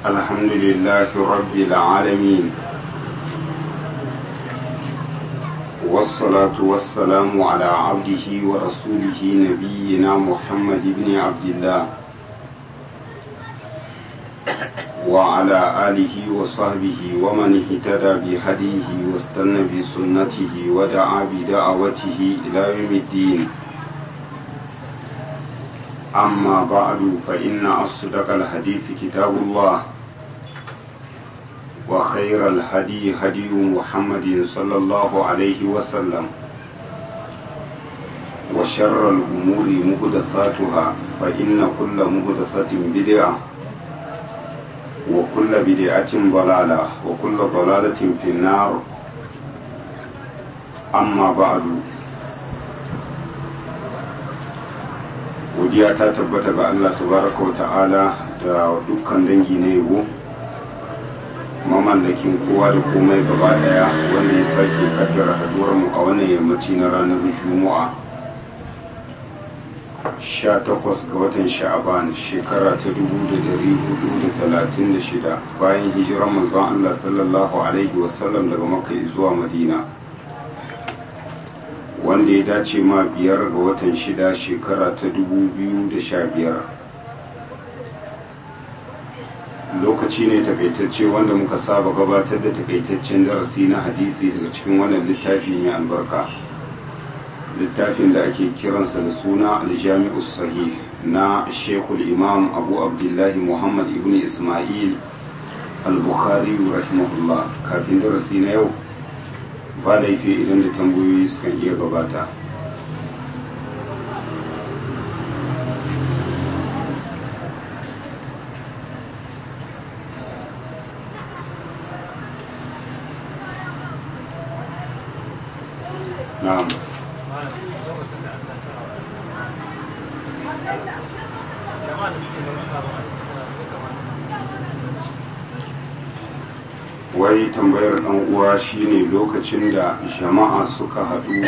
الحمد لله رب العالمين والصلاة والسلام على عبده ورسوله نبينا محمد بن عبد الله وعلى آله وصحبه ومن اهتدى بهديه واستنى بسنته ودعا بدعوته إلى يوم الدين أما بعد فإن أصدق الحديث كتاب الله وخير الهدي هدي محمد صلى الله عليه وسلم وشر الأمور مهدثاتها فإن كل مهدثة بدعة وكل بدعة ضلالة وكل ضلالة في النار أما بعد godiya ta tabbata ga Allah tabaraka wa ta'ala da dukkan dangi na yabo mamallakin kowa da komai gaba daya wanda ya sake kaddara haduwar mu a wannan yammaci na ranar juma'a 18 ga watan sha'aban shekara ta 1436 bayan hijiran manzon Allah sallallahu alaihi wasallam daga makka zuwa madina wanda ya dace ma biyar ga watan shida shekara ta dubu biyu da sha biyar lokaci ne takaitacce wanda muka saba gabatar da takaitaccen darasi na hadisi daga cikin wannan littafi mai albarka littafin da ake kiransa da suna aljami'u sahih na shekul imam abu abdullahi muhammad ibn ismail al-bukhari rahimahullah kafin darasi na yau ba laifi idan da tambayoyi sukan iya gabata na'am wai tambayar dan uwa shine lokacin da jama'a suka haɗu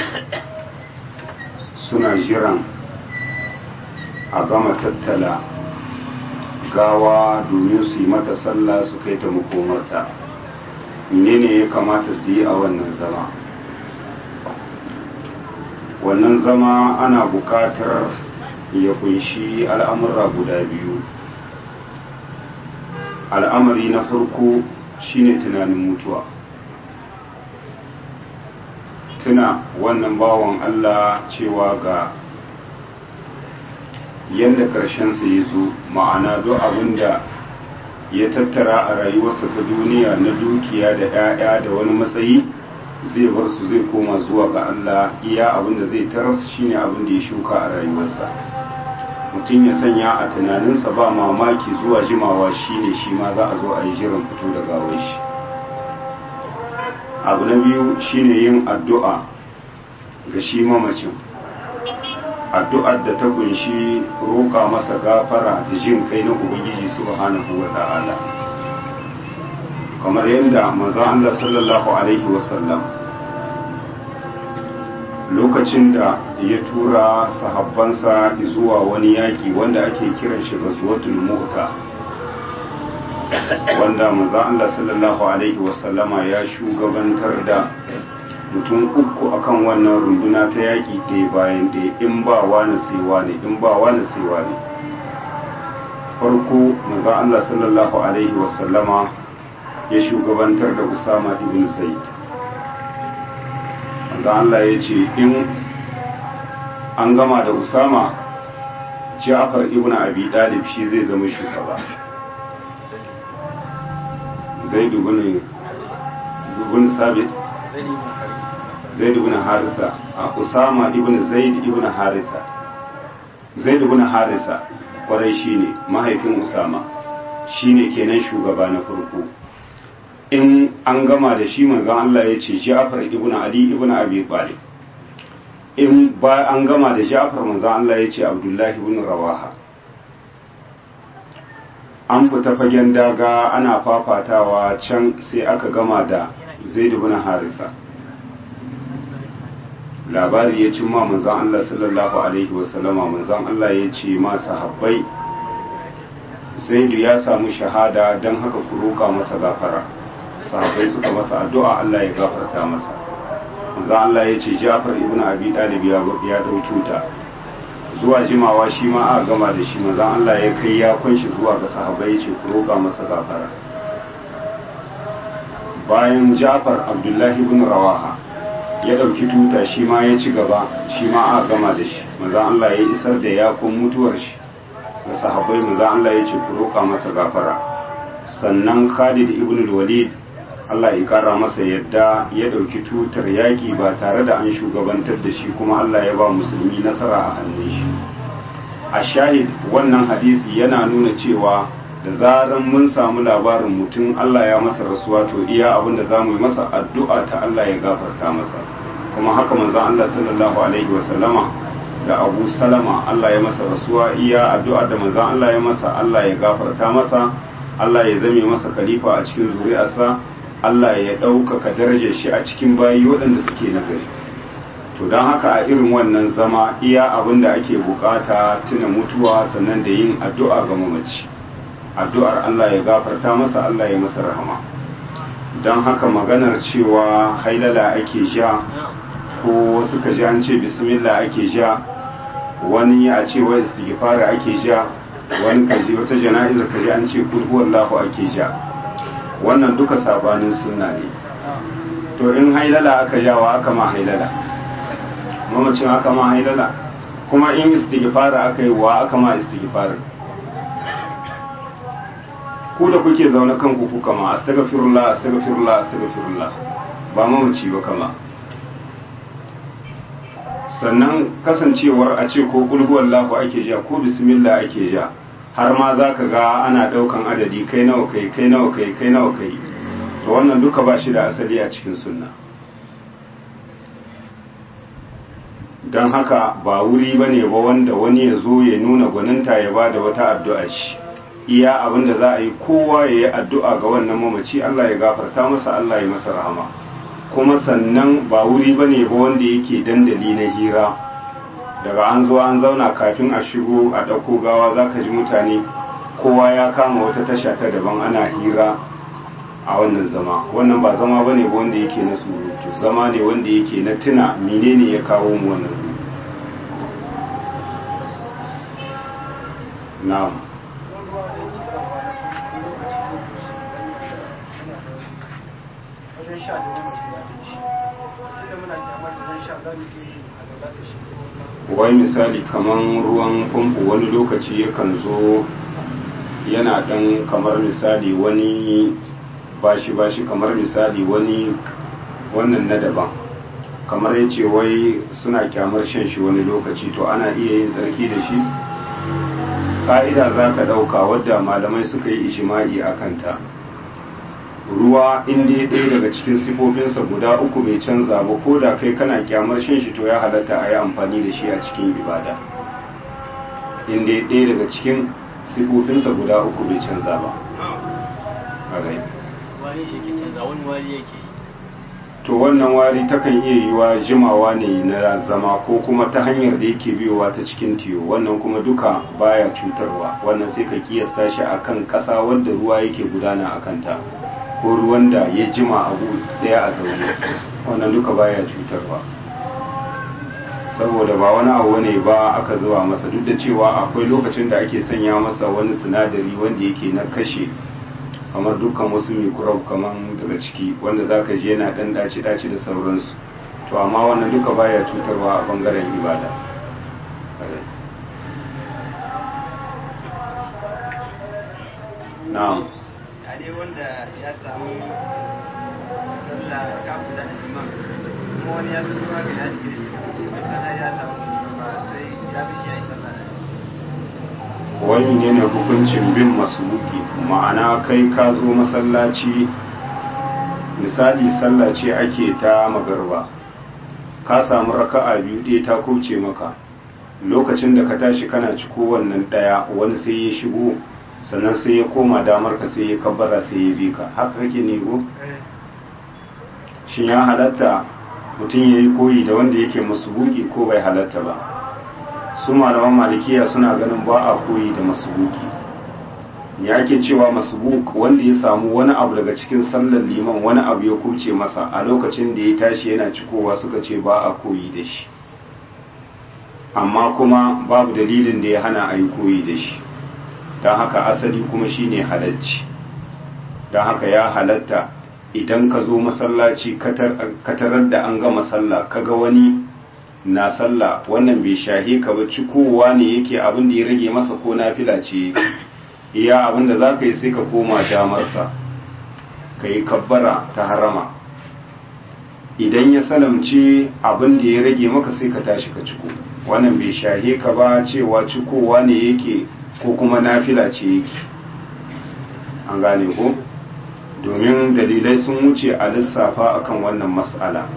suna jiran a gama tattala gawa domin su yi mata sallah su kai ta makomarta menene ya kamata su yi a wannan zama wannan zama ana buƙatar ya kunshi al'amura guda biyu al'amari na farko shine tunanin mutuwa tuna wannan bawan Allah cewa ga yadda ƙarshensa ya zo ma'ana duk abin da ya tattara a rayuwarsa ta duniya na dukiya da 'ya'ya da wani matsayi zai bar su zai koma zuwa ga Allah iya abin da zai taras shine abin da ya shuka a rayuwarsa mutum ya sanya a tunaninsa ba mamaki zuwa jimawa shine shi ma za a zo a yi jiran fito da gawar shi abu na biyu shine yin addu'a ga shi mamacin addu'ar da ta kunshi roƙa masa gafara da jin kai na ubangiji subhanahu wa ta'ala kamar yadda manzon Allah sallallahu alaihi wasallam lokacin da ya tura sahabbansa zuwa wani yaƙi wanda ake kiran shi ghazwatul mu'ta wanda manzo Allah sallallahu alaihi wasallama ya shugabantar da mutum uku akan wannan runduna ta yaƙi ɗaya bayan ɗaya in ba wani sai wani in ba wani sai wani farko manzo Allah sallallahu alaihi wasallama ya shugabantar da Usama ibn Zaid da Allah ya ce in an gama da Usama Ja'far ibn Abi Dalib shi zai zama shugaba Zaid ibn ibn Sabit Zaid ibn Harisa a Usama ibn Zaid ibn Harisa Zaid ibn Harisa kwarai shine mahaifin Usama shine kenan shugaba na farko in an gama da shi manzon Allah ya ce Ja'far ibn Ali ibn Abi Talib in ba an gama da Ja'far manzon Allah ya ce Abdullahi ibn Rawaha an fita fagen daga ana fafatawa can sai aka gama da Zaid ibn Harisa labari ya cimma manzon Allah sallallahu alaihi wasallama manzon Allah ya ce ma sahabbai zaidu ya samu shahada don haka ku roƙa masa gafara sahabbai suka masa addu'a Allah ya gafarta masa manzo Allah ya ce Ja'far ibn Abi Talib ya ya dau tuta zuwa jimawa shi ma aka gama da shi manzo Allah ya kai ya kunshi zuwa ga sahabbai ya ce ku roƙa masa gafara bayan Ja'far Abdullahi ibn Rawaha ya dauki tuta shi ma ya ci gaba shi ma aka gama da shi manzo Allah ya isar da yakun mutuwar shi ga sahabbai manzo Allah ya ce ku roƙa masa gafara sannan Khalid ibn Walid Allah ya kara masa yadda ya dauki tutar yaki ba tare da an shugabantar da shi kuma Allah ya ba musulmi nasara a hannun shi a shahid wannan hadisi yana nuna cewa da zaran mun samu labarin mutum Allah ya masa rasuwa to iya abin da za mu yi masa addu'a ta Allah ya gafarta masa kuma haka manzon Allah sallallahu alaihi wa sallama da Abu Salama Allah ya masa rasuwa iya addu'a da manzon Allah ya masa Allah ya gafarta masa Allah ya zame masa khalifa a cikin zuri'arsa Allah ya ɗaukaka darajar shi a cikin bayi waɗanda suke nagari to don haka a irin wannan zama iya abin da ake bukata tuna mutuwa sannan da yin addu'a ga mamaci addu'ar Allah ya gafarta masa Allah ya masa rahama don haka maganar cewa hailala ake ja ko suka ji an ce bismillah ake ja wani a ce wa istighfar ake ja wani kaji wata jana'izar kaji an ce kulhuwallahu ake ja wannan duka sabanin sunna ne to in hailala aka jawa aka ma hailala mamacin aka ma hailala kuma in istighfara aka yi wa aka ma istighfara ku da kuke zaune kanku ku kama astaghfirullah astaghfirullah astaghfirullah ba mamaci ba kama sannan kasancewar a ce ko kulhuwallahu ake ja ko bismillah ake ja har ma za ka ga ana ɗaukan adadi kai nawa kai kai nawa kai kai nawa kai to wannan duka ba shi da asali a cikin sunna don haka ba wuri ba ne ba wanda wani ya zo ya nuna gwaninta ya ba da wata addu'a shi iya abin da za a yi kowa ya yi addu'a ga wannan mamaci Allah ya gafarta masa Allah ya masa rahama kuma sannan ba wuri ba ne ba wanda yake dandali na hira daga an zo an zauna kafin a shigo a ɗauko gawa za ka ji mutane kowa ya kama wata tasha ta daban ana hira a wannan zama wannan ba zama ba ne ba wanda yake na surutu zama ne wanda yake na tuna menene ya kawo mu wannan na'am wajen sha da wani mutum ya da shi tunda muna kyamar da zan sha za mu ke yi a gaba da shi wai misali kaman ruwan famfo wani lokaci yakan zo yana dan kamar misali wani bashi bashi kamar misali wani wannan na daban kamar ya ce wai suna kyamar shan shi wani lokaci to ana iya yin tsarki da shi ka'ida za ka ɗauka wadda malamai suka yi ishima'i a kanta ruwa inda ɗaya daga cikin sifofinsa guda uku bai canza ba ko da kai kana kyamar shan shi to ya halatta a yi amfani da shi a cikin ibada inda ɗaya daga cikin sifofinsa guda uku bai canza ba a rai wani shi ke canza wani wari yake yi to wannan wari takan iya yiwa jimawa ne na zama ko kuma ta hanyar da yake biyowa ta cikin tiyo wannan kuma duka baya cutarwa wannan sai ka kiyasta shi akan ƙasa wanda ruwa yake gudana a kanta ko ruwan da ya jima abu daya a zaune wannan duka baya cutarwa saboda ba wani abu ne ba aka zuba masa duk da cewa akwai lokacin da ake sanya masa wani sinadari wanda yake na kashe kamar dukkan wasu microbe kamar daga ciki wanda za ka ji yana ɗan daci-daci da sauransu to amma wannan duka baya cutarwa a bangaren ibada na'am ne wanda ya samu sallah ka guda da imam kuma wani ya so ga ya shi da shi shi bai sana ya samu ba sai ya bi shi ya yi sallah da wani ne na hukuncin bin masubuki ma'ana kai ka zo masallaci misali sallah ce ake ta magarba ka samu raka'a biyu ɗaya ta kubce maka lokacin da ka tashi kana ciko wannan ɗaya wani sai ya shigo sannan sai ya koma damar ka sai ya kabbara sai ya bi ka haka kake ne ko shin ya halatta mutum ya yi koyi da wanda yake masubuki ko bai halatta ba su malaman malikiya suna ganin ba a koyi da masubuki ya ake cewa masbuk wanda ya samu wani abu daga cikin sallar liman wani abu ya kubce masa a lokacin da ya tashi yana cikowa suka ce ba a koyi da shi amma kuma babu dalilin da ya hana a yi koyi da shi don haka asali kuma shine halacci don haka ya halatta idan ka zo masallaci katarar da an gama sallah kaga wani na sallah wannan bai shahe ka ba cikowa ne yake abin da ya rage masa ko nafila ce iya abin da za ka yi sai ka koma damarsa ka yi kabbara ta harama idan ya salamce abin da ya rage maka sai ka tashi ka ciko wannan bai shahe ka ba cewa cikowa ne yake ko kuma nafila ce yake an gane ko domin dalilai sun wuce a lissafa akan wannan mas'ala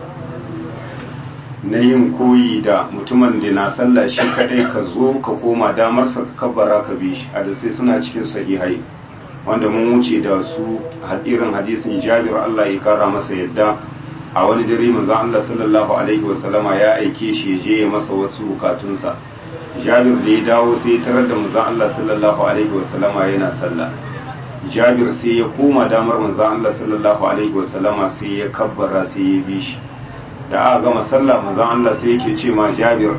na yin koyi da mutumin da na sallah shi kadai ka zo ka koma damarsa ka kabbara ka bi shi hadisai suna cikin sahihai wanda mun wuce da su irin hadisin jabir Allah ya kara masa yadda a wani dare manzo Allah sallallahu alaihi wasallama ya aike shi je ya masa wasu bukatunsa jabir da ya dawo sai ya tarar da manzo Allah sallallahu alaihi wasallama yana sallah jabir sai ya koma damar manzo Allah sallallahu alaihi wasallama sai ya kabbara sai ya bi shi da aka gama sallah manzon Allah sai yake ce ma Jabir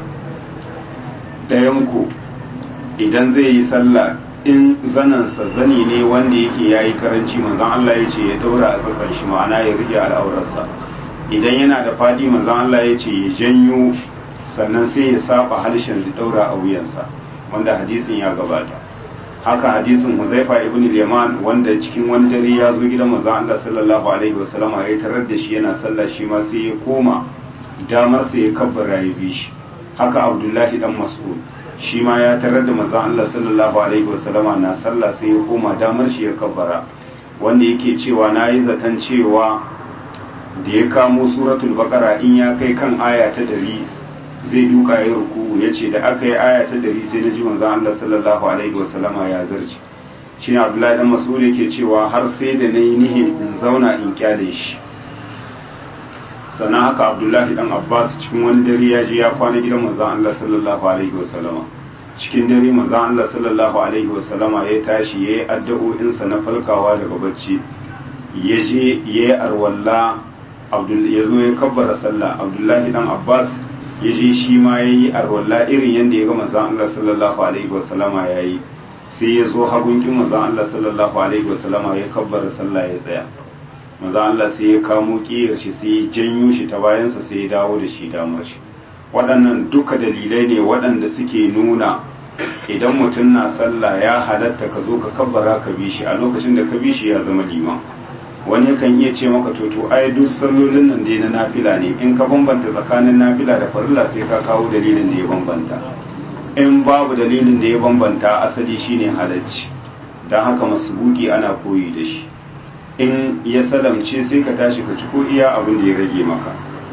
ɗayan ku idan zai yi sallah in zanansa zani ne wanda yake yayi karanci manzon Allah ya ce ya daura a tsatsan shi ma'ana ya rike al'aurarsa idan yana da fadi manzon Allah ya ce ya janyo sannan sai ya saba harshen da daura a wuyansa wanda hadisin ya gabata haka hadisin Huzaifa ibn al-Yaman wanda cikin wani dare ya zo gidan manzon Allah sallallahu alaihi wasallam ya tarar da shi yana sallah shi ma sai ya koma damar sai ya kabbara ya bi shi haka Abdullahi dan Mas'ud shi ma ya tarar da manzon Allah sallallahu alaihi wasallam na sallah sai ya koma damar shi ya kabbara wanda yake cewa nayi zaton cewa da ya kamo suratul baqara in ya kai kan aya ta dari zai duka ya ruku ya ce da aka yi aya ta dari sai na ji manzan Allah sallallahu alaihi wasallama ya zarci shi ne abdullahi dan mas'ud yake cewa har sai da na yi nihin in zauna in kyale shi sannan haka abdullahi dan abbas cikin wani dare ya je ya kwana gidan manzan Allah sallallahu alaihi wasallama cikin dare manzan Allah sallallahu alaihi wasallama ya tashi ya yi addu'o'insa na falkawa daga bacci ya je ya yi arwalla ya zo ya kabbara sallah abdullahi dan abbas ya je shi ma ya yi arwalla irin yadda ya ga manzan Allah sallallahu alaihi wasallama ya yi sai ya zo hagunkin manzan Allah sallallahu alaihi wasallama ya kabbara sallah ya tsaya manzan Allah sai ya kamo kiyar shi sai ya janyo shi ta bayansa sai ya dawo da shi damar shi waɗannan duka dalilai ne waɗanda suke nuna idan mutum na sallah ya halatta ka zo ka kabbara ka bi shi a lokacin da ka bi shi ya zama liman wani kan iya ce maka to to ai duk sallolin nan dai na nafila ne in ka bambanta tsakanin nafila da farilla sai ka kawo dalilin da ya bambanta in babu dalilin da ya bambanta asali shine halacci don haka masubuki ana koyi da shi in ya salamce sai ka tashi ka ci ko iya abin da ya rage maka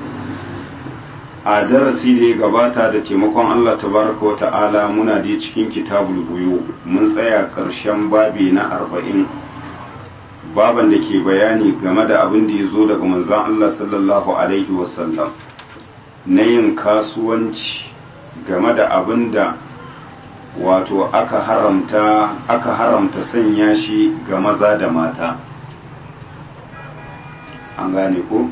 a darasi da ya gabata da taimakon Allah tabaraka wa ta'ala muna da cikin kitabul buyu mun tsaya ƙarshen babi na arba'in baban da ke bayani game da abin da ya zo daga manzon Allah sallallahu Alaihi wasallam na yin kasuwanci game da abin da wato aka haramta aka haramta sanya shi ga maza da mata an gane ko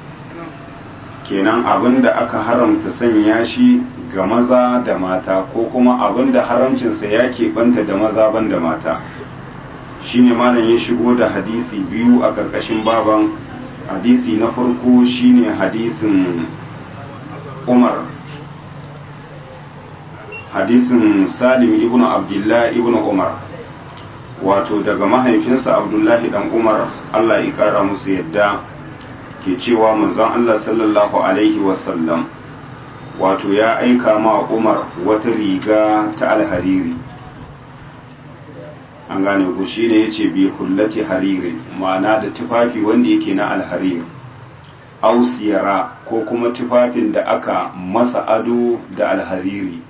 kenan abin da aka haramta sanya shi ga maza da mata ko kuma abin da haramcinsa ya keɓanta da maza ban da mata shine malam ya shigo da hadisi biyu a ƙarƙashin baban hadisi na farko shine hadisin umar hadisin salim ibn abdullah ibn umar wato daga mahaifinsa abdullahi dan umar allah ya kara musu yadda ke cewa manzon allah sallallahu alaihi wasallam wato ya aika ma umar wata riga ta alhariri an gane ku shi ne ya ce bi hullati hariri ma'ana da tufafi wanda yake na alharir ausiyara ko kuma tufafin da aka masa ado da alhariri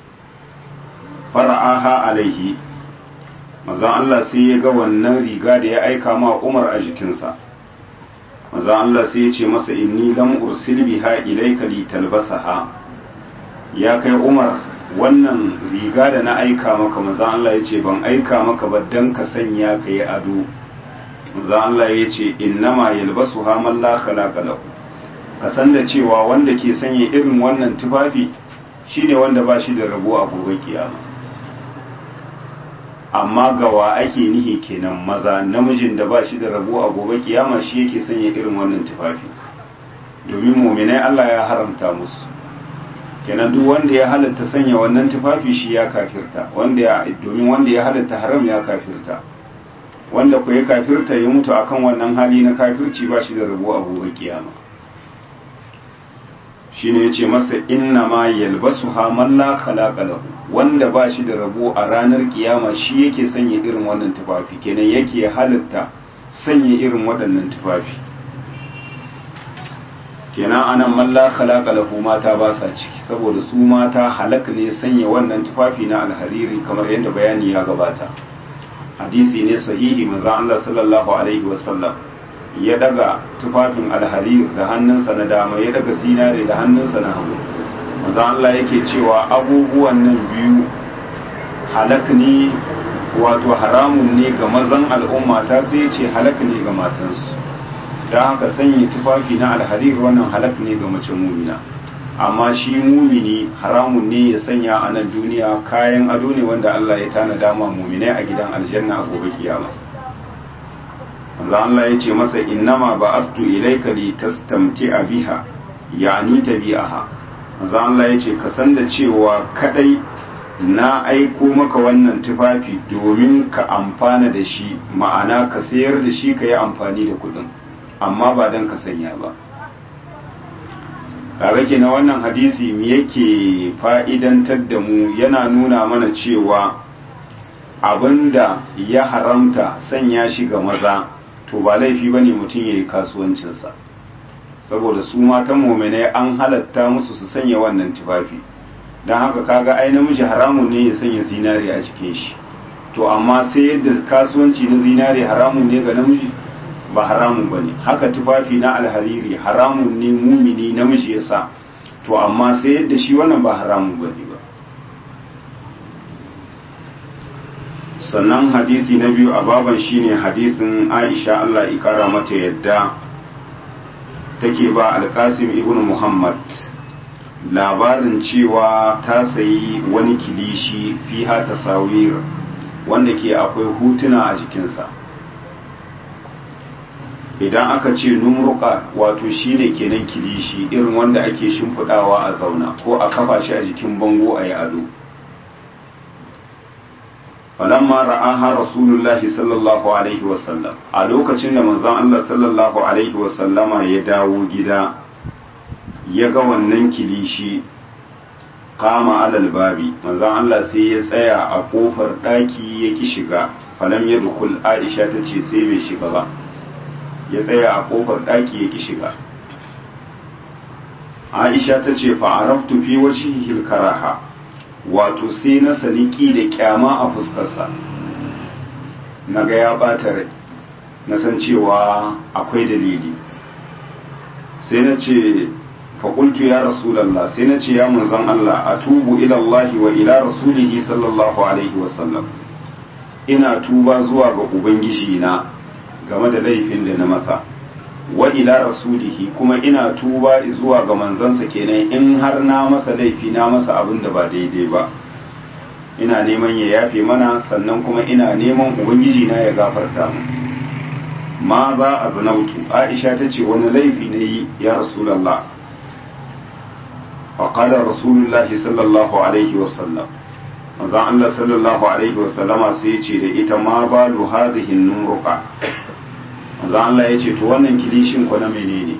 fara'aha alaihi mazan Allah sai ya ga wannan riga da ya aika ma umar a jikinsa mazan Allah sai ya ce masa inni lam ursil biha ilayka li talbasaha ya kai umar wannan riga da na aika maka maza Allah ya ce ban aika maka ba dan ka sanya ka yi ado maza Allah ya ce innama yalbasu haman la khalaqa lahu ka san da cewa wanda ke sanya irin wannan tufafi shine wanda ba shi da rabo a gobe kiyama amma gawa ake nihi kenan maza namijin da ba shi da rabo a gobe kiyama shi yake sanya irin wannan tufafi domin muminai Allah ya haramta musu kenan duk wanda ya halatta sanya wannan tufafi shi ya kafirta wanda ya domin wanda ya halatta haram ya kafirta wanda ku ya kafirta ya mutu akan wannan hali na kafirci ba shi da rabo a gobe kiyama shine yace masa inna ma yalbasuha man la khalaqa lahu wanda ba shi da rabo a ranar kiyama shi yake sanya irin wannan tufafi kenan yake halatta sanya irin waɗannan tufafi kenan anan man la khalaqa lahu mata ba sa ciki saboda su mata halak ne sanya wannan tufafi na alhariri kamar yadda bayani ya gabata hadisi ne sahihi manzo Allah sallallahu alaihi wasallam ya daga tufafin alharir da hannunsa na dama ya daga zinare da hannunsa na hagu manzo Allah yake cewa abubuwan nan biyu halak ne wato haramun ne ga mazan al'umma ta sai ce halak ne ga matansu don haka sanya tufafi na alharir wannan halak ne ga mace mumina amma shi mumini haramun ne ya sanya a nan duniya kayan ado ne wanda Allah ya tana dama muminai a gidan aljanna a gobe kiyama manzo Allah ya ce masa innama ba'astu ilayka li tastamti'a biha yani tabi'aha manzo Allah ya ce ka san da cewa kadai na aiko maka wannan tufafi domin ka amfana da shi ma'ana ka sayar da shi ka yi amfani da kudin amma ba don ka sanya ba kaga ke na wannan hadisi me yake fa'idantar da mu yana nuna mana cewa abinda ya haramta sanya shi ga maza to ba laifi ba ne mutum ya yi kasuwancinsa saboda su matan mominai an halatta musu su sanya wannan tufafi don haka kaga ai namiji haramun ne ya sanya zinare a jikin shi to amma sai yadda kasuwanci na zinare haramun ne ga namiji ba haramun ba ne haka tufafi na alhariri haramun ne mumini namiji ya sa to amma sai yadda shi wannan ba haramun ba ne ba sannan hadisi na biyu a baban shine hadisin aisha allah ikara mata yadda take ba alkasim ibn muhammad labarin cewa ta sayi wani kilishi fiha tasawir wanda ke akwai hutuna a jikinsa idan aka ce numruka wato shine kenan kilishi irin wanda ake shimfidawa a zauna ko a kafa shi a jikin bango a yi ado falamma ra'aha rasulullahi sallallahu alaihi wasallam a lokacin da manzon Allah sallallahu alaihi wasallama ya dawo gida ya ga wannan kilishi kama alal babi manzon Allah sai ya tsaya a kofar daki ya ki shiga falam ya dukul Aisha ta ce sai bai shiga ba ya tsaya a kofar daki ya ki shiga Aisha ta ce fa araftu fi wajhihi karaha wato sai na saniki da kyama a fuskarsa naga ya bata rai na san cewa akwai dalili sai na ce faƙultu ya rasulallah sai na ce ya munzan Allah a tubu ilallahi wa ila rasulihi sallallahu alaihi wasallam ina tuba zuwa ga ubangiji na game da laifin da na masa wa ila rasulihi kuma ina tuba zuwa ga manzansa kenan in har na masa laifi na masa abin da ba daidai ba ina neman ya yafe mana sannan kuma ina neman ubangiji na ya gafarta mu ma za a zanautu aisha ta ce wani laifi na yi ya rasulallah faƙadar rasulullahi sallallahu alaihi wasallam manzan Allah sallallahu alaihi wasallama sai ce da ita ma ba lu hadhihin nuruka manzan Allah ya ce to wannan kilishin ko na menene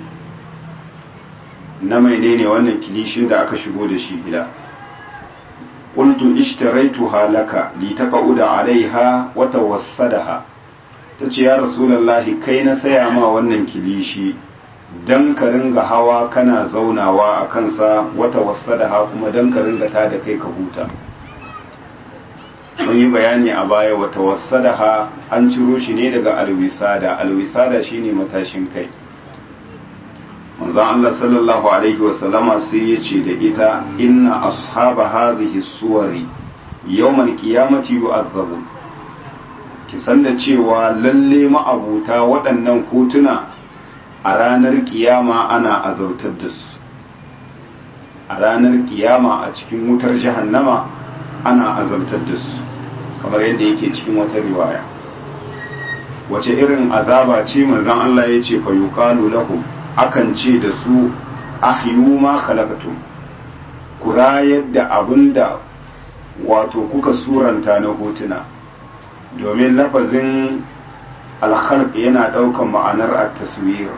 na menene wannan kilishin da aka shigo da shi gida qultu ishtaraytuha laka litaqauda alaiha wa tawassadaha tace ya rasulullahi kai na saya ma wannan kilishi dan ka ringa hawa kana zaunawa a kansa wata wasadaha kuma dan ka ringa ta da kai ka huta mun yi bayani a baya wata wasadaha an ciro shi ne daga alwisada alwisada shine matashin kai manzon Allah sallallahu alaihi wasallama sai ya ce da ita inna ashaba hadhihi suwari yawmal qiyamati yu'adhabun ki san da cewa lalle ma'abuta waɗannan hotuna a ranar kiyama ana azautar da su a ranar kiyama a cikin wutar jahannama ana azautar da su kamar yadda yake cikin wata riwaya wace irin azaba ce manzon Allah ya ce fa yuqalu lahum akan ce da su ahyu ma khalaqtum ku rayar da abinda wato kuka suranta na hotuna domin lafazin alkhalq yana daukan ma'anar at-taswir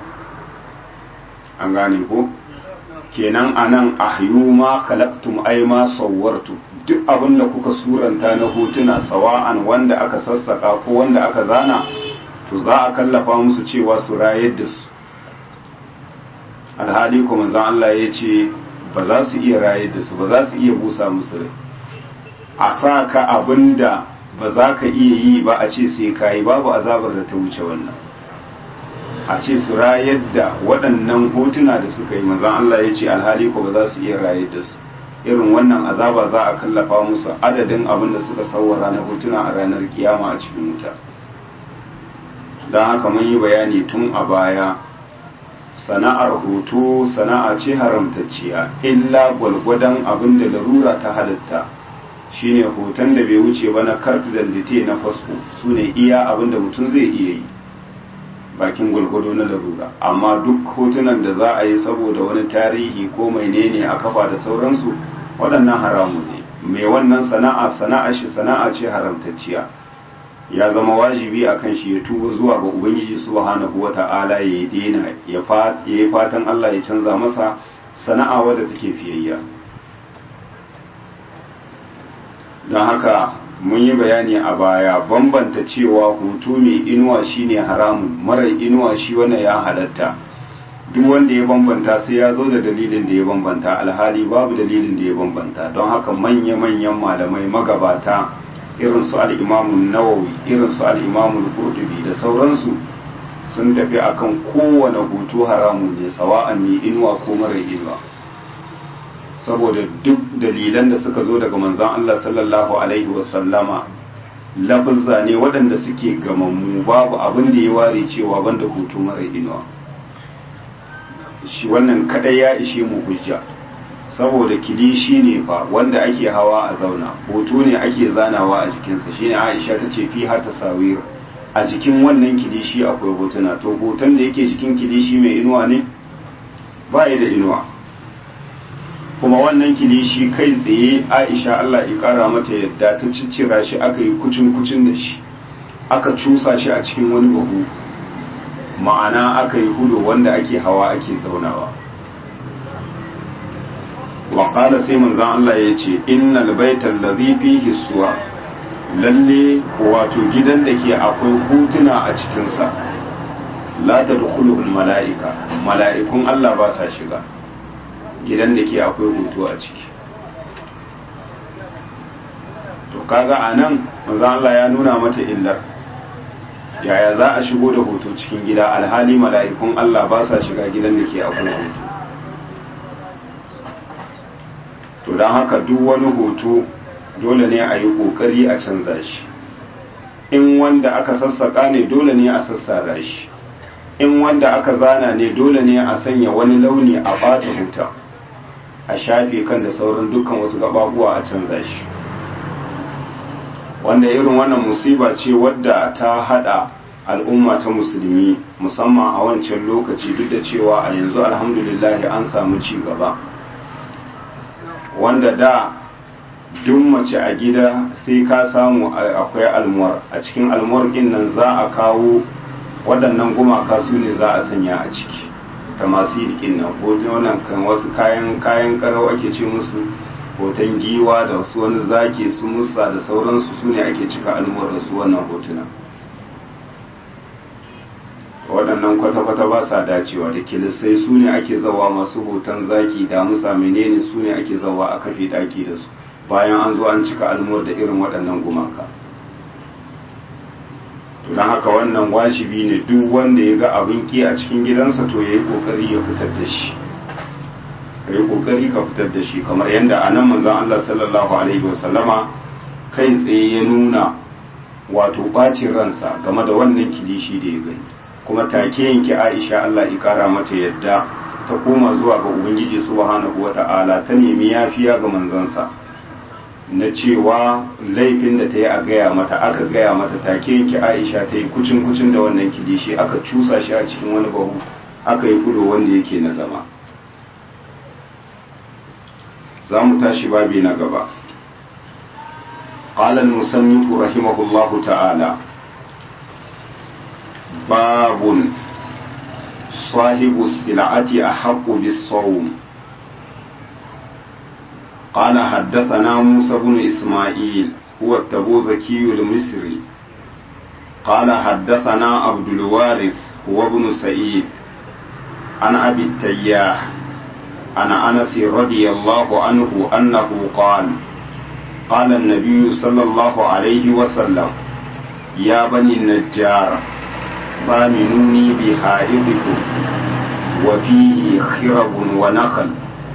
an gane ko kenan anan ahyu ma khalaqtum ay ma sawwartu duk abinda kuka suranta na hotuna sawa'an wanda aka sassaka ko wanda aka zana to za a kallafa musu cewa su rayar da su alhali kuma zan Allah ya ce ba za su iya rayar da su ba za su iya busa musu rai a sa ka abinda ba za ka iya yi ba a ce sai ka yi babu azabar da ta wuce wannan a ce su rayar da waɗannan hotuna da suka yi manzan Allah ya ce alhali ko ba za su iya rayar da su irin wannan azaba za a kallafa musu adadin abin da suka sauwara na hotuna a ranar kiyama a cikin wuta don haka mun yi bayani tun a baya sana'ar hoto sana'a ce haramtacciya illa gwalgwadon abin da larura ta halitta shine hoton da bai wuce ba na kart dite na fasfo su ne iya abin da mutum zai iya yi bakin gwalgwado na larura amma duk hotunan da za a yi saboda wani tarihi ko mai ne a kafa da sauransu waɗannan haramu ne mai wannan sana'a sana'a shi sana'a ce haramtacciya ya zama wajibi a kan shi ya tuba zuwa ga ubangiji subhanahu wa ta'ala ya daina ya yi fatan Allah ya canza masa sana'a wadda take fiyayya don haka mun yi bayani a baya bambanta cewa hutu mai inuwa shine haramun marar inuwa shi wannan ya halatta duk wanda ya bambanta sai ya zo da dalilin da ya bambanta alhali babu dalilin da ya bambanta don haka manya-manyan malamai magabata irin su al'imamun nawawi irin su al'imamun kurdubi da sauransu sun tafi akan kowane hutu haramun ne sawa'an mai inuwa ko marar inuwa saboda duk dalilan da suka zo daga manzon Allah sallallahu alaihi wasallama lafizza ne waɗanda suke gamammu babu abin da ya ware cewa banda hutu mara inuwa shi wannan kadai ya ishe mu hujja saboda kilishi ne fa wanda ake hawa a zauna hoto ne ake zanawa a jikinsa shine Aisha ta ce fi har tasawir a jikin wannan kilishi akwai hotuna to hoton da yake jikin kilishi mai inuwa ne ba ya da inuwa kuma wannan kilishi kai tsaye aisha Allah ya kara mata yadda ta ciccira shi aka yi kucin kucin da shi aka cusa shi a cikin wani bahu ma'ana aka yi hudu wanda ake hawa ake zaunawa waƙala sai manzan Allah ya ce innal baital ladhi fihi suwa lalle wato gidan da ke akwai hutuna a cikinsa la tadkhuluhu mala'ika mala'ikun Allah ba sa shiga gidan da ke akwai hoto a ciki to kaga a nan manzo Allah ya nuna mata illar yaya za a shigo da hoto cikin gida alhali mala'ikun Allah ba sa shiga gidan da ke akwai hoto to don haka duk wani hoto dole ne a yi ƙoƙari a canza shi in wanda aka sassaƙa ne dole ne a sassara shi in wanda aka zana ne dole ne a sanya wani launi a ɓata huta a shafe kan da sauran dukkan wasu gababuwa a canza shi wanda irin wannan musiba ce wadda ta hada al'umma ta musulmi musamman a wancan lokaci duk da cewa a yanzu alhamdulillah an samu ci gaba wanda da duk mace a gida sai ka samu akwai almuwar a cikin almuwar din nan za a kawo waɗannan gumaka su ne za a sanya a ciki ta masu yi nan ko wannan kan wasu kayan kayan karau ake ce musu hoton giwa da wasu wani zaki su musa da sauransu su ne ake cika almuwar da su wannan hotuna waɗannan kwata-kwata ba sa dacewa da kilisai su ne ake zawa masu hoton zaki da musa menene su ne ake zawa a kafe ɗaki da su bayan an zo an cika almuwar da irin waɗannan gumaka to don haka wannan wajibi ne duk wanda ya ga abin ki a cikin gidansa to ya yi kokari ya fitar da shi ka yi kokari ka fitar da shi kamar yadda a nan manzon Allah sallallahu alaihi wasallama kai tsaye ya nuna wato bacin ransa game da wannan kilishi da ya gani kuma take yanke Aisha Allah ya kara mata yadda ta koma zuwa ga Ubangiji subhanahu wata'ala ta nemi yafiya ga manzansa na cewa laifin da ta yi a gaya mata aka gaya mata take yanke Aisha ta yi kucin kucin da wannan kilishi aka cusa shi a cikin wani bahu aka yi fulo wanda yake na zama za mu tashi babi na gaba قال المصنف رحمه الله تعالى باب صاحب السلعة أحق بالصوم قال حدثنا موسى بن إسماعيل هو التبوذكي المصري قال حدثنا عبد الوارث هو ابن سعيد عن أبي التياح عن أنس رضي الله عنه أنه قال قال النبي صلى الله عليه وسلم يا بني النجار ضامنوني بحائضكم وفيه خرب ونخل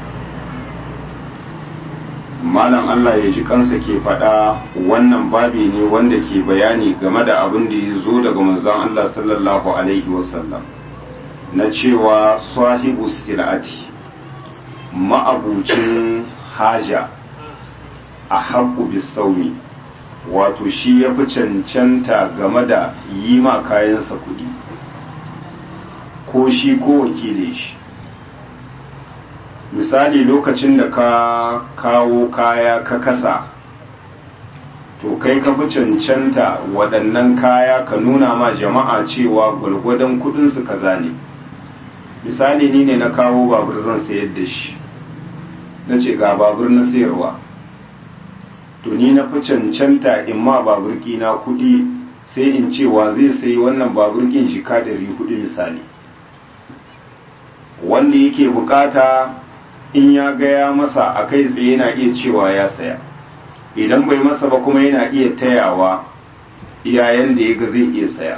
malam Allah ya ji kansa ke faɗa wannan babi ne wanda ke bayani game da abin da ya zo daga manzon Allah sallallahu alaihi wasallam na cewa sahibu silati ma'abucin haja a haƙu bisaumi wato shi ya fi cancanta game da yi ma kayansa kuɗi ko shi ko wakile shi misali lokacin da ka kawo kaya ka kasa to kai ka fi cancanta waɗannan kaya ka nuna ma jama'a cewa gwalgwadon kuɗinsu kaza ne misali ni ne na kawo babur zan sayar da shi na ce ga babur na sayarwa to ni na fi cancanta in ma baburki na kuɗi sai in cewa zai sayi wannan baburkin jika ɗari kuɗi misali wanda yake bukata in ya gaya masa a kai tsaye yana iya cewa ya saya idan bai masa ba kuma yana iya tayawa iyayen da ya ga zai iya saya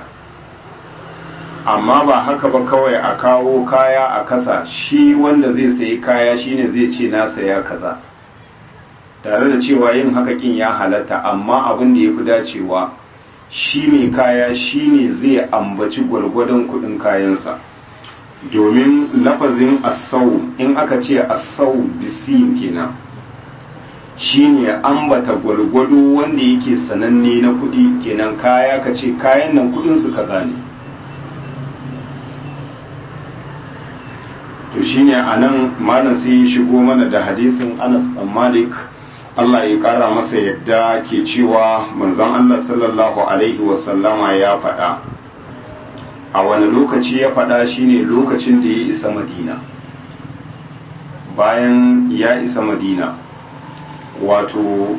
amma ba haka ba kawai a kawo kaya a kasa shi wanda zai sayi kaya shine zai ce na saya kaza tare da cewa yin haka kin ya halatta amma abin da ya fi dacewa shi mai kaya shine zai ambaci gwargwadon kudin kayansa domin lafazin asau in aka ce asau bisin kenan shine ambata gwargwado wanda yake sananne na kudi kenan kaya ka ce kayan nan kudin su kaza ne to shine anan malam sai ya shigo mana da hadisin Anas dan Malik Allah ya kara masa yadda ke cewa manzon Allah sallallahu alaihi wasallama ya faɗa a wani lokaci ya faɗa shine lokacin da ya isa madina bayan ya isa madina wato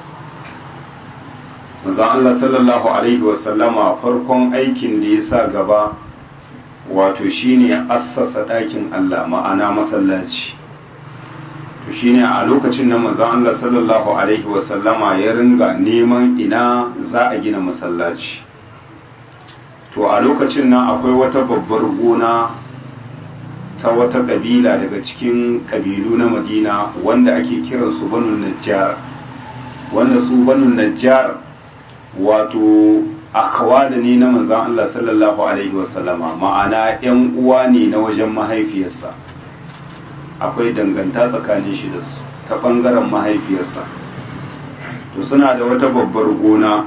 manzon Allah sallallahu alaihi wasallama farkon aikin da ya sa gaba wato shine assasa ɗakin Allah ma'ana masallaci to shine a lokacin nan manzon Allah sallallahu alaihi wasallama ya ringa neman ina za a gina masallaci to a lokacin nan akwai wata babbar gona ta wata kabila daga cikin kabilu na Madina wanda ake kiransu banu najjar wanda su banu najjar wato akawada ne na manzon Allah sallallahu alaihi wasallama ma'ana yan uwa ne na wajen mahaifiyarsa akwai danganta tsakanin shi da su ta bangaren mahaifiyarsa to suna da wata babbar gona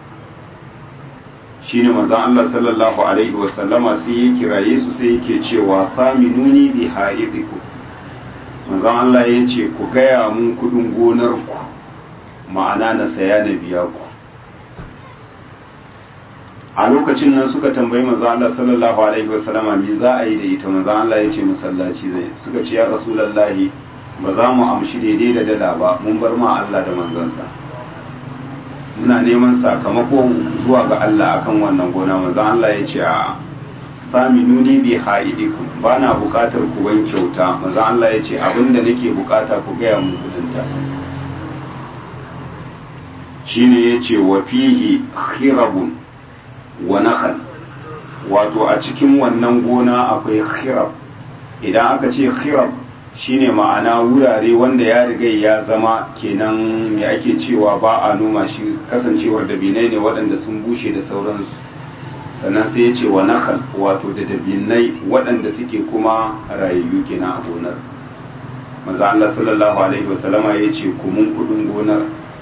shine manzon Allah sallallahu alaihi wasallama sai ya kiraye su sai yake cewa faminuni bi haidiku manzon Allah ya ce ku gaya mun kudin gonar ku ma'ana na saya na biya ku a lokacin nan suka tambayi manzo Allah sallallahu alaihi wasallama me za a yi da ita manzo Allah ya ce masallaci zai suka ce ya rasulullahi ba za mu amshi daidai da dala ba mun bar ma Allah da manzansa muna neman sakamako zuwa ga Allah akan wannan gona manzo Allah ya ce a saminuni bi haidikum ba na bukatar ku ban kyauta manzo Allah ya ce abinda nake bukata ku gaya mun kudinta shine yace wa fihi khirabun wa nakhal wato a cikin wannan gona akwai khirab idan aka ce khirab shine ma'ana wurare wanda ya riga ya zama kenan me ake cewa ba a noma shi kasancewar dabinai ne waɗanda sun bushe da sauransu sannan sai ya ce wa nakal wato da dabinai waɗanda suke kuma rayayyu kenan a gonar maza Allah sallallahu alaihi wasallama ya ce kumun kudin gonar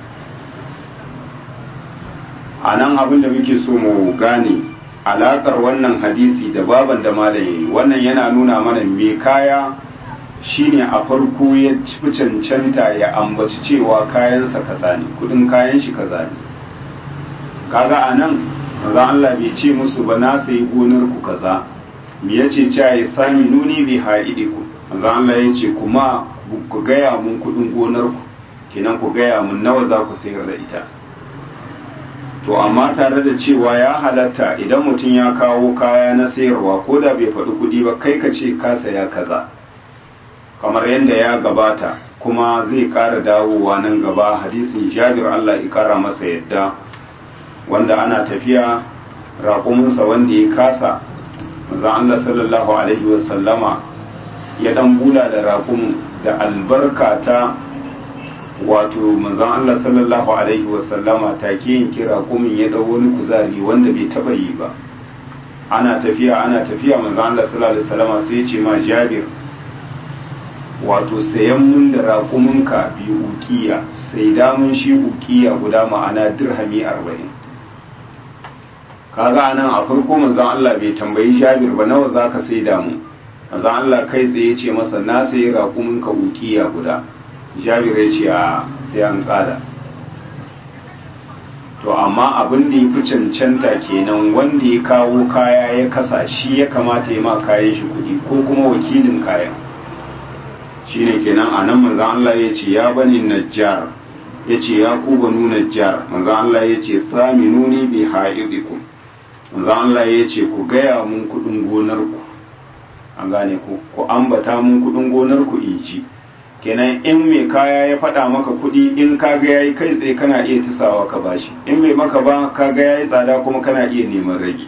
a nan abin da muke so mu gane alaƙar wannan hadisi da baban da malaye wannan yana nuna mana me kaya shine a farko ya fi cancanta ya ambaci cewa kayansa kaza ne kudin kayan shi kaza ne kaga a nan maza Allah bai ce musu ba na sayi gonar ku kaza me yace cewa ya sami nuni bi haidiku maza Allah ya ce kuma ku gaya mun kudin gonar ku kenan ku gaya mun nawa za ku sayar da ita to amma tare da cewa ya halatta idan mutum ya kawo kaya na sayarwa ko da bai faɗi kuɗi ba kai ka ce ka saya kaza kamar yadda ya gabata kuma zai ƙara dawowa nan gaba hadisin jabir Allah ya ƙara masa yadda wanda ana tafiya raƙuminsa wanda ya kasa maza Allah sallallahu alaihi wasallama ya ɗan bula da raƙumin da albarka ta wato manzon Allah sallallahu alaihi wasallama take yin kira kumin ya dau wani kuzari wanda bai taba yi ba ana tafiya ana tafiya manzon Allah sallallahu alaihi wasallama sai ya ce ma Jabir wato sayan mun da raƙuminka bi ukiya sai da mun shi ukiya guda ma'ana dirhami 40 kaga anan a farko manzon Allah bai tambayi Jabir ba nawa zaka sai da mu manzon Allah kai tsaye ya ce masa na sayi raƙuminka ukiya guda jabir ya ce a sai an kada to amma abin da ya fi cancanta kenan wanda ya kawo kaya ya kasa shi ya kamata ya ma kayan shi kuɗi ko kuma wakilin kayan shi ne kenan a nan manzan Allah ya ce ya bani najjar ya ce ya ku banu najjar manzan Allah ya ce sami nuni bi ha'idikum manzan Allah ya ce ku gaya mun kuɗin gonarku an gane ku ku ambata mun kuɗin gonarku in ji kenan in mai kaya ya faɗa maka kuɗi in ka ga yayi kai tsaye kana iya tisawa ka bashi in bai maka ba ka ga yayi tsada kuma kana iya neman rage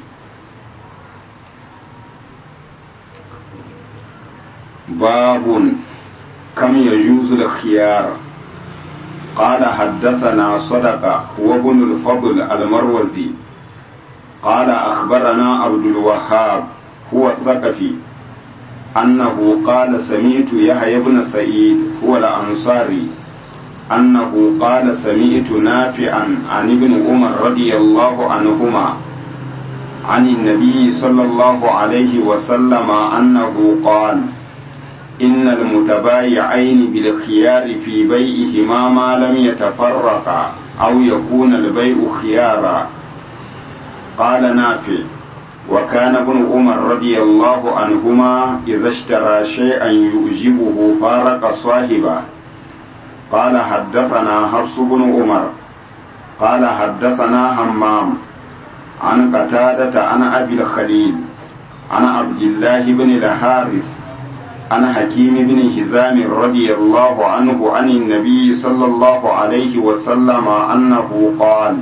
babun kam yajuzu al-khiyar قال حدثنا صدقة وابن الفضل المروزي قال أخبرنا عبد الوهاب هو الثقفي أنه قال سمعت يحيى بن سعيد هو الأنصاري أنه قال سمعت نافعا عن ابن عمر رضي الله عنهما عن النبي صلى الله عليه وسلم أنه قال إن المتبايعين بالخيار في بيعهما ما لم يتفرقا أو يكون البيع خيارا قال نافع وكان ابن عمر رضي الله عنهما إذا اشترى شيئا يعجبه فارق صاحبه قال حدثنا حفص بن عمر قال حدثنا همام عن قتادة عن أبي الخليل عن عبد الله بن الحارث عن حكيم بن هزام رضي الله عنه عن النبي صلى الله عليه وسلم أنه قال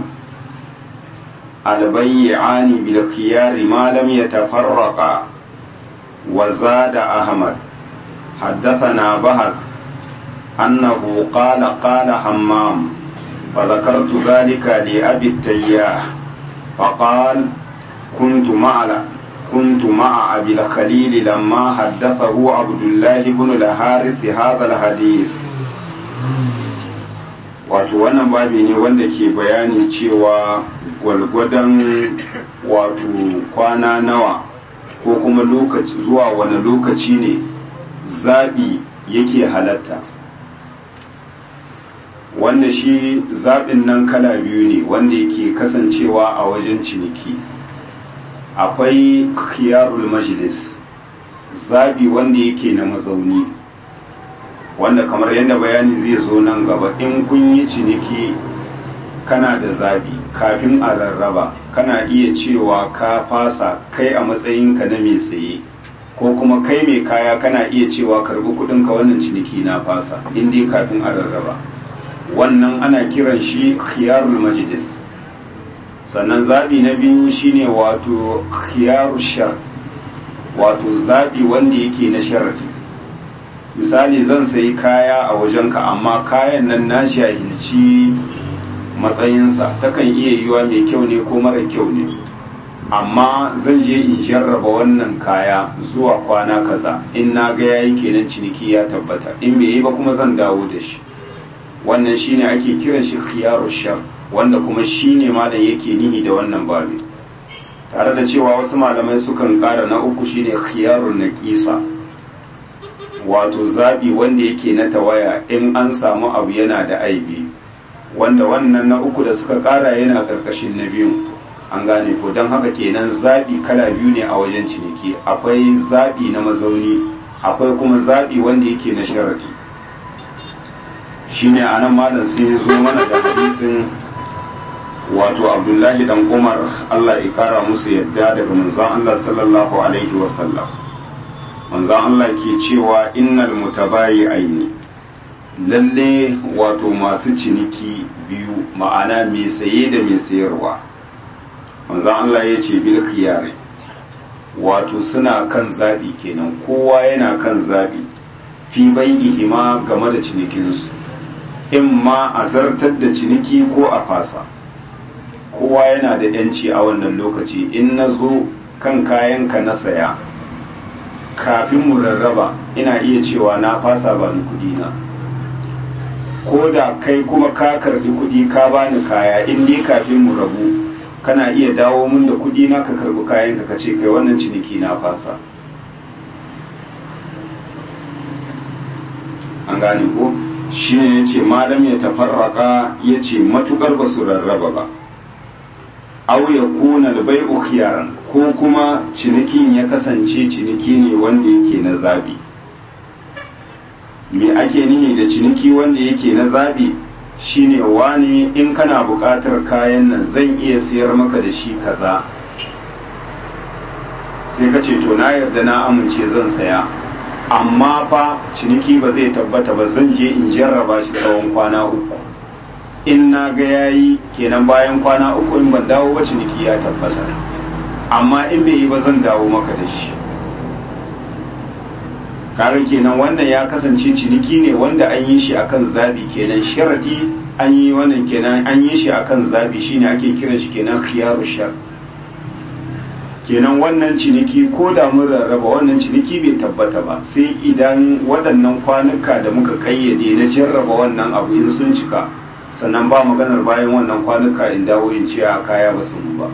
البيعان بالخيار ما لم يتفرقا وزاد أحمد حدثنا بهز أنه قال قال حمام فذكرت ذلك لأبي التياح فقال كنت مع كنت مع أبي الخليل لما حدثه عبد الله بن الحارث هذا الحديث wato wannan babi ne wanda ke bayani cewa gwalgwadon wato kwana nawa ko kuma lokaci zuwa wani lokaci ne zaɓi yake halatta wanda shi zaɓin nan kala biyu ne wanda yake kasancewa a wajen ciniki akwai khiyarul majlis zaɓi wanda yake na mazauni wanda kamar yadda bayani zai zo nan gaba in kun yi ciniki kana da zabi kafin a rarraba kana iya cewa ka fasa kai a matsayinka na mai saye ko kuma kai mai kaya kana iya cewa karbi kudinka wannan ciniki na fasa in dai kafin a rarraba wannan ana kiran shi khiyarul majlis sannan zaɓi na biyu shine wato khiyaru shar wato zaɓi wanda yake na sharadi misali zan sayi kaya a wajenka amma kayan nan na jahilci matsayinsa takan iya yiwa mai kyau ne ko mara kyau ne amma zan je in jarraba wannan kaya zuwa kwana kaza in na ga yayi kenan ciniki ya tabbata in bai yi ba kuma zan dawo da shi wannan shine ake kiran shi khiyaru shar wanda kuma shine malam yake nihi da wannan babi tare da cewa wasu malamai sukan kara na uku shine khiyarun naqisa wato zabi wanda yake na tawaya in an samu abu yana da aibi wanda wannan na uku da suka kara yana karkashin na biyu an gane ko don haka kenan zaɓi kala biyu ne a wajen ciniki akwai zaɓi na mazauni akwai kuma zaɓi wanda yake na sharadi shine a nan malam sai ya zo mana da hadisin wato abdullahi dan umar allah ya kara musu yadda daga manzon allah sallallahu alaihi wasallam manzon allah ke cewa innal mutabayi aini lalle wato masu ciniki biyu ma'ana mai saye da mai sayarwa manzon Allah ya ce bil khiyari wato suna kan zaɓi kenan kowa yana kan zaɓi fi bai'ihima game da cinikinsu in ma a zartar da ciniki ko a fasa kowa yana da yanci a wannan lokaci in na zo kan kayanka na saya kafin mu rarraba ina iya cewa na fasa ba ni kudi na ko da kai kuma ka karbi kudi ka bani kaya in dai kafin mu rabu kana iya dawo mun da kudi na ka karbi kayan ka ce kai wannan ciniki na fasa an gane ko shi ne ya ce malam ya tafarraka ya ce matukar ba su rarraba ba au ya kuna da bai khiyaran ko kuma cinikin ya kasance ciniki ne wanda yake na zabi me ake nihi da ciniki wanda yake na zabi shine wani in kana buƙatar kayan nan zan iya siyar maka da shi kaza sai ka ce to na yarda na amince zan saya amma fa ciniki ba zai tabbata ba zan je in jarraba shi tsawon kwana uku in na ga yayi kenan bayan kwana uku in ban dawo ba ciniki ya tabbata amma in bai yi ba zan dawo maka da shi kaga kenan wannan ya kasance ciniki ne wanda an yi shi akan zabi kenan sharadi an yi wannan kenan an yi shi akan zabi shine ake kiran shi kenan khiyaru shar kenan wannan ciniki ko da mun rarraba wannan ciniki bai tabbata ba sai idan waɗannan kwanuka da muka kayyade na jarraba wannan abu in sun cika sannan ba maganar bayan wannan kwanuka in dawo in ce a kaya ba su ba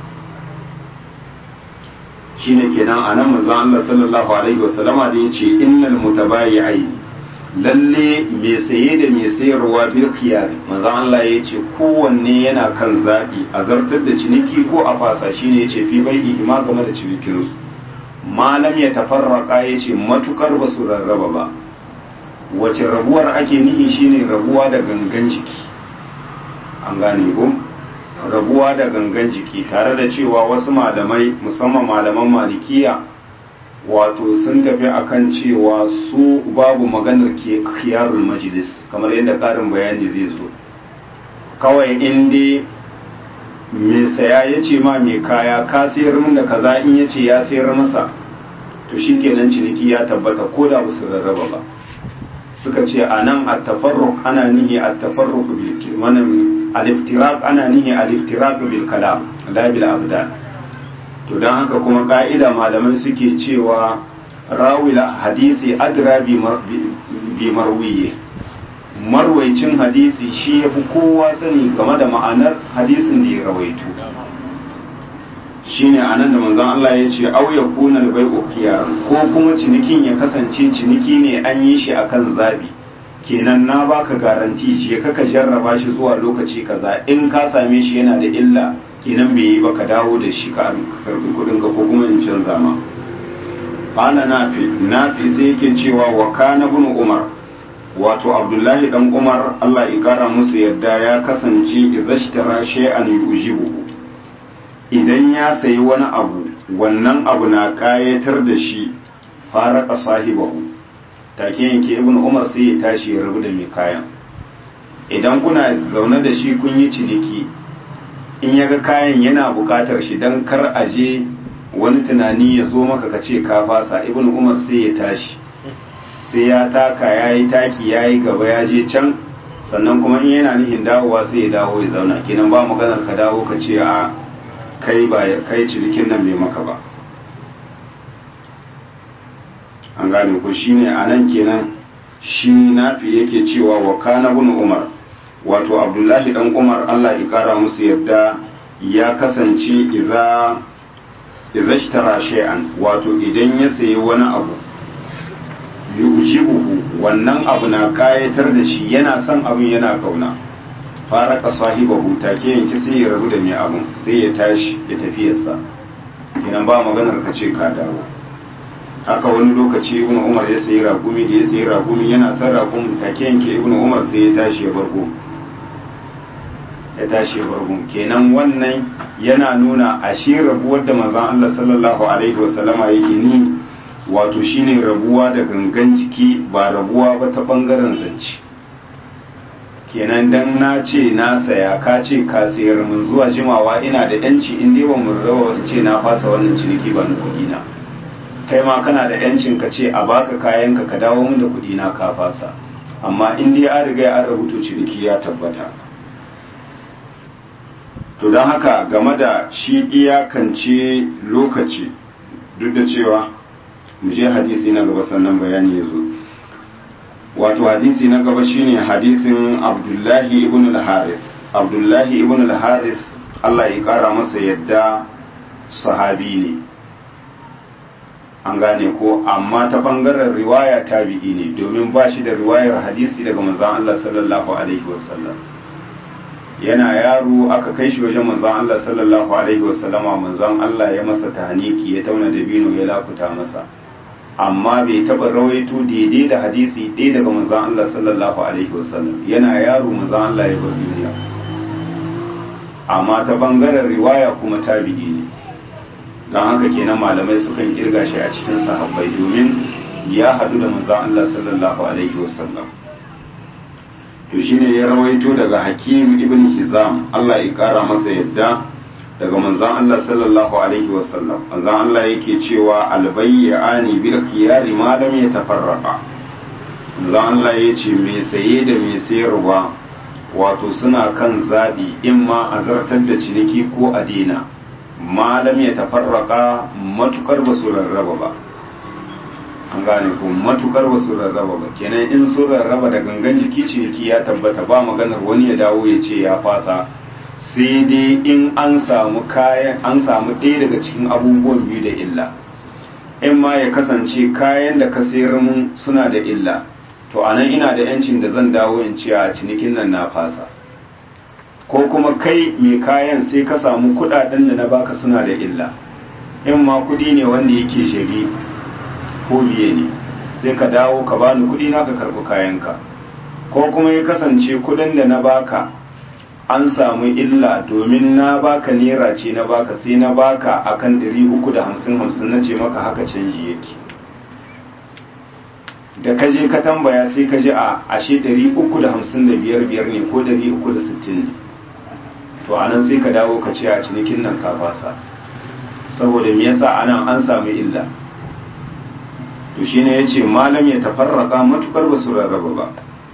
shine kenan anan manzon Allah sallallahu alaihi wasallama da yace innal mutabayi'ai lalle mai saye da mai sayarwa bil khiyar manzon Allah yace kowanne yana kan zabi a zartar da ciniki ko a fasa shine yace fi bai'i ma game da cinikin su malam ya tafarraka yace matukar basu rarraba ba wace rabuwar ake nihi shine rabuwa da gangan jiki an gane ko rabuwa da gangan jiki tare da cewa wasu malamai musamman malaman malikiya wato sun tafi akan cewa su babu maganar ke khiyarul majlis kamar yadda karin bayani zai zo kawai inda mai saya ya ce ma mai kaya ka sayar min da kaza in ya ce ya sayar masa to shi kenan ciniki ya tabbata ko da su rarraba ba suka ce a nan a tafarruk ana nihi a tafarruk bil wannan al-iftiraq ana nihi al-iftiraq bil kalam la bil abdan to dan haka kuma ka'ida malamai suke cewa rawil hadisi adra bi bi marwiyi marwaicin hadisi shi yafi kowa sani game da ma'anar hadisin da ya rawaito shine anan da manzon Allah ya ce au yakuna al-bai'u ko kuma cinikin ya kasance ciniki ne an yi shi akan zabi kenan na baka garanti je ka ka jarraba shi zuwa lokaci kaza in ka same shi yana da illa kenan bai yi ba ka dawo da shi ka karbi kudin ka ko kuma in canza ma qala nafi nafi sai yake cewa wa kana ibn umar wato abdullahi dan umar Allah ya kara musu yadda ya kasance idhashtara shay'an yujibu idan ya sayi wani abu wannan abu na kayatar da shi faraka sahibahu take yanke ibn umar sai ya tashi ya rabu da mai kayan idan kuna zaune da shi kun yi ciniki in ya ga kayan yana bukatar shi don kar a je wani tunani ya zo maka ka ce ka fasa ibn umar sai ya tashi sai ya taka ya yi taki ya yi gaba ya je can sannan kuma in yana nihin dawowa sai ya dawo ya zauna kenan ba maganar ka dawo ka ce a kai ba kai cinikin nan bai maka ba an gane ko shine a nan kenan shi nafi yake cewa wa kana ibn umar wato abdullahi dan umar Allah ya kara musu yadda ya kasance idza idza ishtara shay'an wato idan ya sayi wani abu yujibuhu wannan abu na kayatar da shi yana son abin yana kauna fara ka sahibahu take yanki sai ya rabu da mai abin sai ya tashi ya tafiyarsa kenan ba maganar ka ce ka dawo haka wani lokaci ibnu umar ya sayi ragumi da ya sayi ragumi yana son ragumi take yanke ibnu umar sai ya tashi ya bargo ya tashi ya bargo kenan wannan yana nuna ashe rabuwar da manzon Allah sallallahu alaihi wasallama yake ni wato shine rabuwa da gangan jiki ba rabuwa ba ta bangaren zance kenan dan na ce na saya ka ce ka sayar mun zuwa jimawa ina da yanci in dai ba mun rawa ce na fasa wannan ciniki ba na kuɗi na kai ma kana da yancin ka ce a baka kayan ka ka dawo mun da kuɗi na ka fasa amma in dai an riga an rubuta ciniki ya tabbata to don haka game da shi iyakance lokaci duk da cewa mu je hadisi na gaba sannan bayani ya zo wato hadisi na gaba shine hadisin abdullahi ibn al-haris abdullahi ibn al-haris Allah ya kara masa yadda sahabi ne an gane ko amma ta bangaren riwaya tabi'i ne domin ba shi da riwayar hadisi daga manzon Allah sallallahu alaihi wasallam yana yaro aka kai shi wajen manzon Allah sallallahu alaihi wasallama manzon Allah ya masa tahniki ya tauna dabino ya lakuta masa amma bai taba rawaito daidai da hadisi ɗaya daga manzon Allah sallallahu alaihi wasallam yana yaro manzon Allah ya bar duniya amma ta bangaren riwaya kuma tabi'i ne don haka kenan malamai sukan kirga shi a cikin sahabbai domin ya haɗu da manzon Allah sallallahu alaihi wasallam to shine ya rawaito daga Hakim ibn Hizam Allah ya kara masa yadda daga manzon Allah sallallahu alaihi wasallam manzon Allah yake cewa albayyani bil khiyari ma lam yatafarraqa manzon Allah yace me saye da me sayarwa wato suna kan zabi in ma a zartar da ciniki ko a dina ma lam yatafarraqa matukar ba su rarraba ba an gane ko matukar ba su rarraba ba kenan in sun rarraba da gangan jiki ciniki ya tabbata ba maganar wani ya dawo ya ce ya fasa sai dai in an samu kayan an samu ɗaya daga cikin abubuwan biyu da illa in ma ya kasance kayan da ka sayar mun suna da illa to anan ina da yancin da zan dawo in ce a cinikin nan na fasa ko kuma kai mai kayan sai ka samu kuɗaɗen da na baka suna da illa in ma kuɗi ne wanda yake shari ko biye ne sai ka dawo ka bani kuɗi na ka karɓi kayanka ko kuma ya kasance kuɗin da na baka an samu illa domin na baka naira ce na baka sai na baka akan ɗari uku da hamsin hamsin na ce maka haka canji yake da ka je ka tambaya sai ka ji a ashe ɗari uku da hamsin da biyar biyar ne ko ɗari uku da sittin ne to anan sai ka dawo ka ce a cinikin nan ka fasa saboda me yasa anan an samu illa to shine yace malam ya tafarraka matukar basu rarraba ba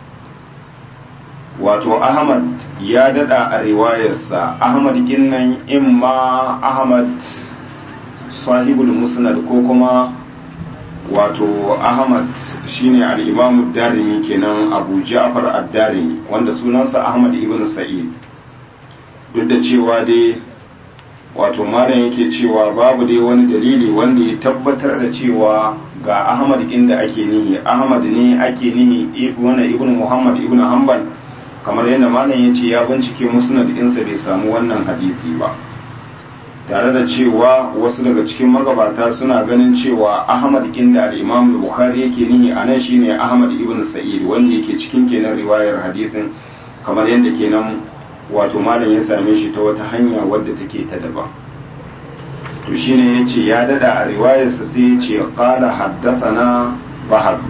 wato ahmad ya dada a riwayarsa ahmad kinnan imma ahmad sahibul musnad ko kuma wato ahmad shine al-imam darimi kenan abu ja'far ad-darimi wanda sunansa ahmad ibn sa'id duk da cewa dai wato malam yake cewa babu dai wani dalili wanda ya tabbatar da cewa ga ahmad inda ake nihi ahmad ne ake nihi wani ibn muhammad ibn hanbal kamar yadda malam ya ce ya bincike musnad ɗinsa bai samu wannan hadisi ba tare da cewa wasu daga cikin magabata suna ganin cewa ahmad inda al-imam bukhari yake nihi a nan shine ahmad ibn sa'id wanda yake cikin kenan riwayar hadisin kamar yadda kenan wato malam ya same shi ta wata hanya wadda take ta daban to shine yace ya dada a riwayarsa sai yace qala haddathana bahas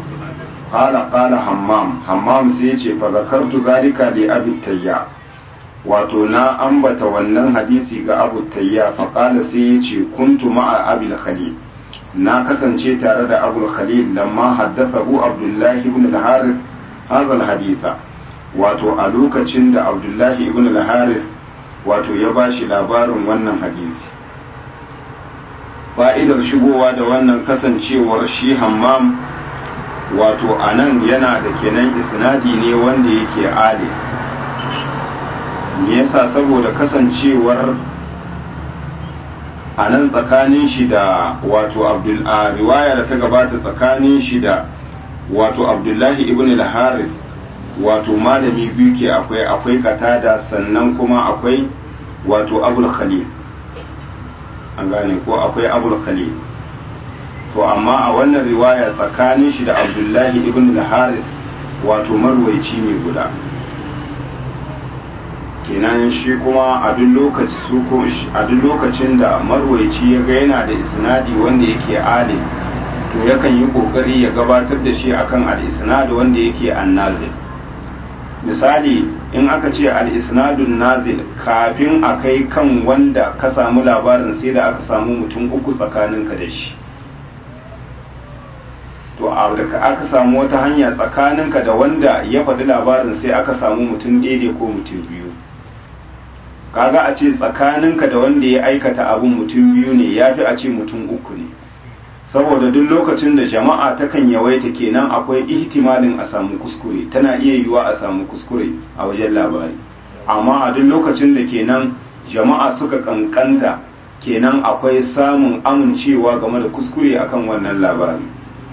qala qala hammam hammam sai yace fa zakartu zalika li abi tayya wato na ambata wannan hadisi ga abu tayya faƙala sai ya ce kuntu ma'a abil khalil na kasance tare da abu khalil lamma haddathahu abdullahi ibn al-harith hadha al-hadisa wato a lokacin da abdullahi ibn al-harith wato ya bashi labarin wannan hadisi fa'idar shigowa da wannan kasancewar shi hammam wato a nan yana da kenan isnadi ne wanda yake ali me yasa saboda kasancewar a nan tsakanin shi da wato abdul a riwaya da ta gabata tsakanin shi da wato abdullahi ibn al-haris wato malami biyu ke akwai akwai katada sannan kuma akwai wato abul khalil an gane ko akwai abul khalil to amma a wannan riwaya tsakanin shi da abdullahi ibn al-haris wato marwaici ne guda kenan shi kuma a duk lokaci su ko a duk lokacin da marwaici ya ga yana da isnadi wanda yake ali to yakan yi kokari ya gabatar da shi akan al-isnad wanda yake annazil misali in aka ce al-isnadun nazil kafin a kai kan wanda ka samu labarin sai da aka samu mutum uku tsakaninka da shi to a da aka samu wata hanya tsakaninka da wanda ya faɗi labarin sai aka samu mutum daidai ko mutum biyu kaga a ce tsakaninka da wanda ya aikata abun mutum biyu ne ya fi a ce mutum uku ne saboda duk lokacin da jama'a takan yawaita kenan akwai ihtimalin a samu kuskure tana iya yiwuwa a samu kuskure a wajen labari amma a duk lokacin da kenan jama'a suka kankanta kenan akwai samun amincewa game da kuskure akan wannan labari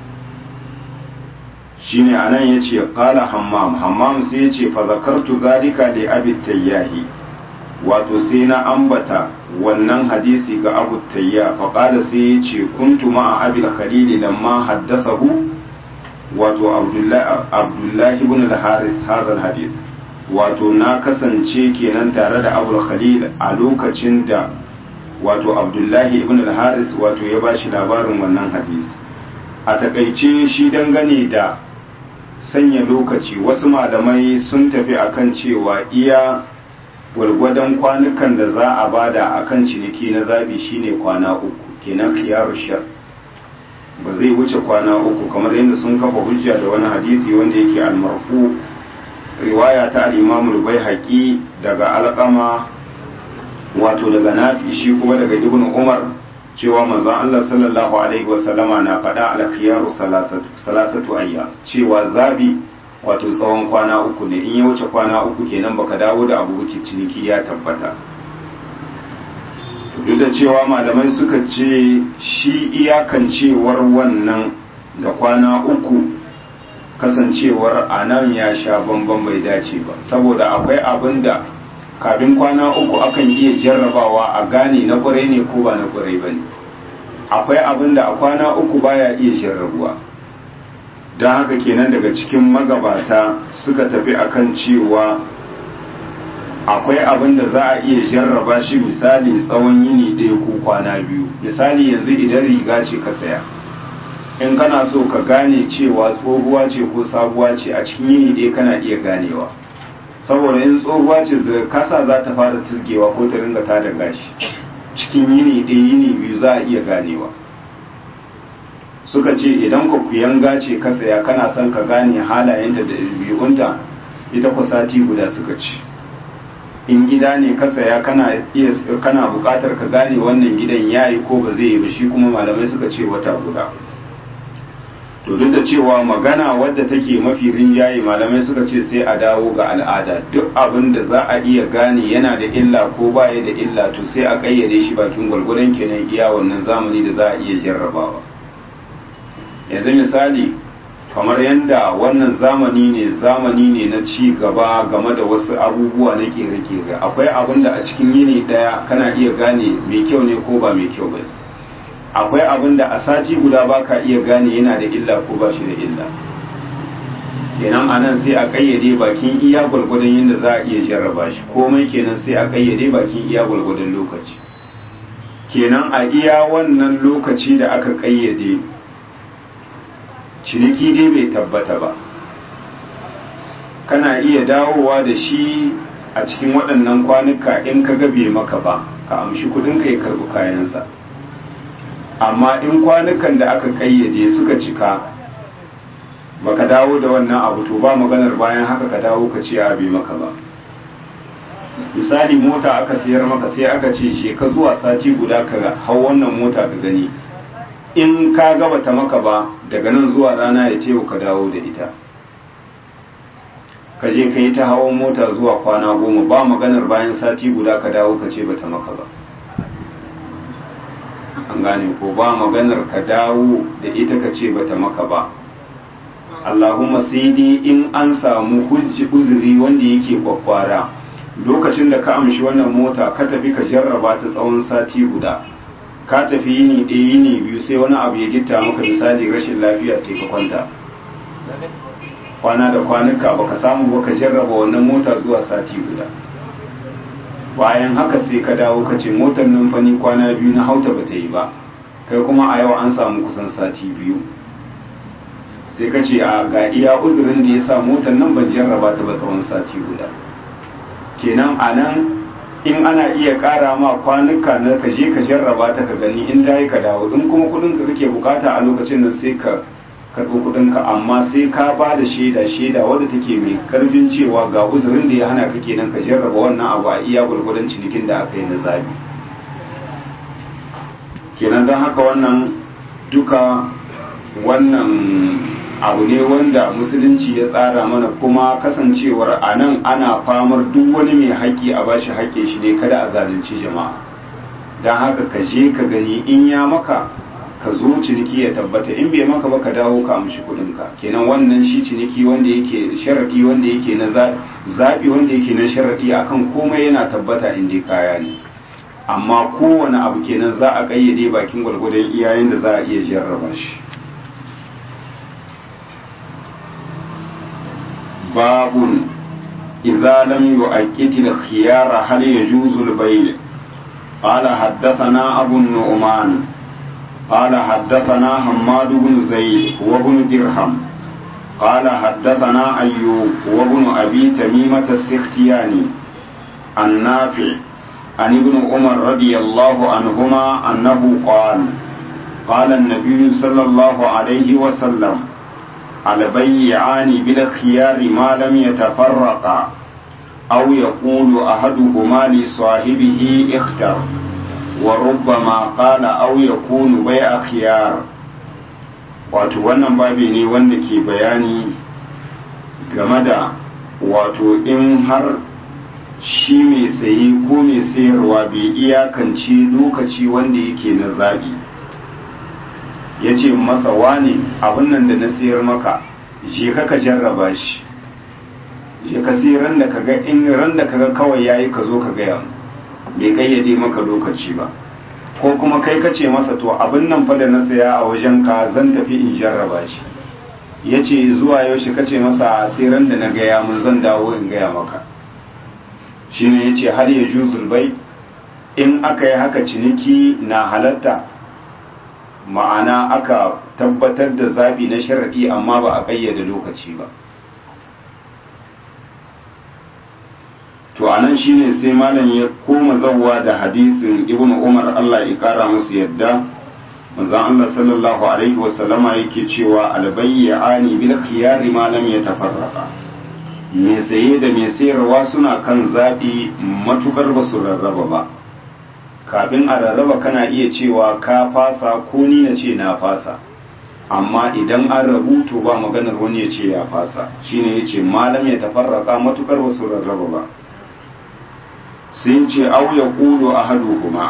shine anan yace qala hammam hammam sai yace fa zakartu zalika li abi tayyahi wato sai na ambata wannan hadisi ga abu tayya fa qala sai yace kuntu ma abi al-khalil lamma haddathahu wato abdullahi abdullahi ibn al-haris hadha al-hadith wato na kasance kenan tare da abu khalil a lokacin da wato abdullahi ibn al-haris wato ya bashi labarin wannan hadisi a takaice shi dangane da sanya lokaci wasu malamai sun tafi akan cewa iya gwargwadon kwanukan da za a bada akan ciniki na zabi shine kwana uku kenan khiyaru shar ba zai wuce kwana uku kamar yadda sun kafa hujja da wani hadisi wanda yake almarfu riwaya ta al-imam al-baihaqi daga alqama wato daga nafi shi kuma daga ibn umar cewa manzon Allah sallallahu alaihi wasallama na faɗa al-khiyaru salasatu ayya cewa zabi wato tsawon kwana uku ne in ya wuce kwana uku kenan baka dawo da abu ciniki ya tabbata duk da cewa malamai suka ce shi iyakancewar wannan da kwana uku kasancewar a nan ya sha bamban bai dace ba saboda akwai abin da kafin kwana uku akan iya jarrabawa a gane na kwarai ne ko ba na kwarai ba ne akwai abin da a kwana uku baya iya jarrabuwa don haka kenan daga cikin magabata suka tafi akan cewa akwai abin da za a iya jarraba shi misali tsawon yini ɗaya ko kwana biyu misali yanzu idan riga ce ka saya in kana so ka gane cewa tsohuwa ce ko sabuwa ce a cikin yini ɗaya kana iya ganewa saboda in tsohuwa ce kasa za ta fara tizgewa ko ta ringa ta da gashi cikin yini ɗaya yini biyu za a iya ganewa suka ce idan ka kuyanga ce ka saya kana son ka gane halayenta da biyunta ita ku sati guda suka ce in gida ne ka saya kana iya kana buƙatar ka gane wannan gidan yayi ko ba zai yi ba shi kuma malamai suka ce wata guda to duk da cewa magana wadda take mafi rinjaye malamai suka ce sai a dawo ga al'ada duk abin da za a iya gane yana da illa ko baya da illa to sai a kayyade shi bakin gwargwadon kenan iya wannan zamani da za a iya jarrabawa yanzu misali kamar yadda wannan zamani ne zamani ne na ci gaba game da wasu abubuwa na kere-kere akwai abin da a cikin yini daya kana iya gane mai kyau ne ko ba mai kyau ba akwai abin da a sati guda ba ka iya gane yana da illa ko ba shi da illa kenan a nan sai a kayyade bakin iya gwargwadon yadda za a iya jarraba shi komai kenan sai a kayyade bakin iya gwargwadon lokaci kenan a iya wannan lokaci da aka kayyade ciniki dai bai tabbata ba kana iya dawowa da shi a cikin waɗannan kwanuka in ka gabe maka ba ka amshi kudin ka ya karbi kayansa amma in kwanukan da aka kayyade suka cika baka dawo da wannan abu to ba maganar bayan haka ka dawo ka ce a bai maka ba misali mota aka siyar maka sai aka ce she ka zuwa sati guda ka hau wannan mota ka gani in ka gaba ta maka ba daga nan zuwa rana ya teku ka dawo da ita ka je ka yi ta hawan mota zuwa kwana goma ba maganar bayan sati guda ka dawo ka ce bata maka ba an gane ko ba maganar ka dawo da ita ka ce bata maka ba Allahumma sai dai in an samu hujji uzuri wanda yake kwakwara lokacin da ka amshi wannan mota ka tafi ka jarraba ta tsawon sati guda ka tafi yini ɗaya yini biyu sai wani abu ya gitta maka misali rashin lafiya sai ka kwanta kwana da kwanuka baka samu baka jarraba wannan mota zuwa sati guda bayan haka sai ka dawo ka ce motar nan fani kwana biyu na hauta ba ta yi ba kai kuma a yau an samu kusan sati biyu sai ka ce a ga iya uzurin da ya sa motar nan ban jarraba ta ba tsawon sati guda kenan a nan in ana iya ƙara ma kwanuka na ka je ka jarraba ta ka gani in ta yi ka dawo in kuma kudin ka kake bukata a lokacin nan sai ka karɓi kudin ka amma sai ka ba da shaida shaida wadda take mai karfin cewa ga uzurin da ya hana ka kenan ka jarraba wannan abu a iya gwargwadon cinikin da aka yi na zabi kenan don haka wannan duka wannan abu ne wanda musulunci ya tsara mana kuma kasancewar a nan ana famar duk wani mai haƙƙi a bashi haƙƙin shi ne kada a zalunci jama'a don haka ka je ka gani in ya maka ka zo ciniki ya tabbata in bai maka ba ka dawo ka amshi kuɗinka kenan wannan shi ciniki wanda yake sharaɗi wanda yake na zaɓi wanda yake na sharaɗi akan komai yana tabbata in dai kaya ne amma kowane abu kenan za a ƙayyade bakin gwalgwadon iyayen da za a iya jarraba shi باب إذا لم يؤكد الخيار هل يجوز البيع قال حدثنا أبو النعمان قال حدثنا حماد بن زيد وابن درهم قال حدثنا أيوب وابن أبي تميمة السختياني النافع عن ابن عمر رضي الله عنهما أنه قال قال النبي صلى الله عليه وسلم البيعان بالخيار ما لم يتفرقا أو يقول أحدهما لصاحبه اختر وربما قال أو يكون بيع خيار wato wannan babi ne wanda ke bayani game da wato in har shi mai saye ko mai sayarwa bai iyakance lokaci wanda yake na zaɓi ya ce masa wane abin nan da na sayar maka je ka ka jarraba shi je ka sai ran da kaga in ran da kaga kawai yayi ka zo ka gaya mu bai kayyade maka lokaci ba ko kuma kai ka ce masa to abin nan fa da na saya a wajen ka zan tafi in jarraba shi ya ce zuwa yaushe ka ce masa sai ran da na gaya mun zan dawo in gaya maka shine ya ce har ya juzul bai in aka yi haka ciniki na halatta ma'ana aka tabbatar da zabi na sharaɗi amma ba a ƙayyade lokaci ba to anan shine sai malam ya koma zawwa da hadisin ibn umar Allah ya kara musu yadda manzon Allah sallallahu alaihi wasallama yake cewa albayyani bil khiyari ma lam yatafarraqa me saye da me sayarwa suna kan zabi matukar ba su rarraba ba kafin a rarraba kana iya cewa ka fasa ko ni na ce na fasa amma idan an rabu to ba maganar wani ya ce ya fasa shine ya ce malam ya tafarraka matukar ba su rarraba ba sun ce au ya kulu a hadu kuma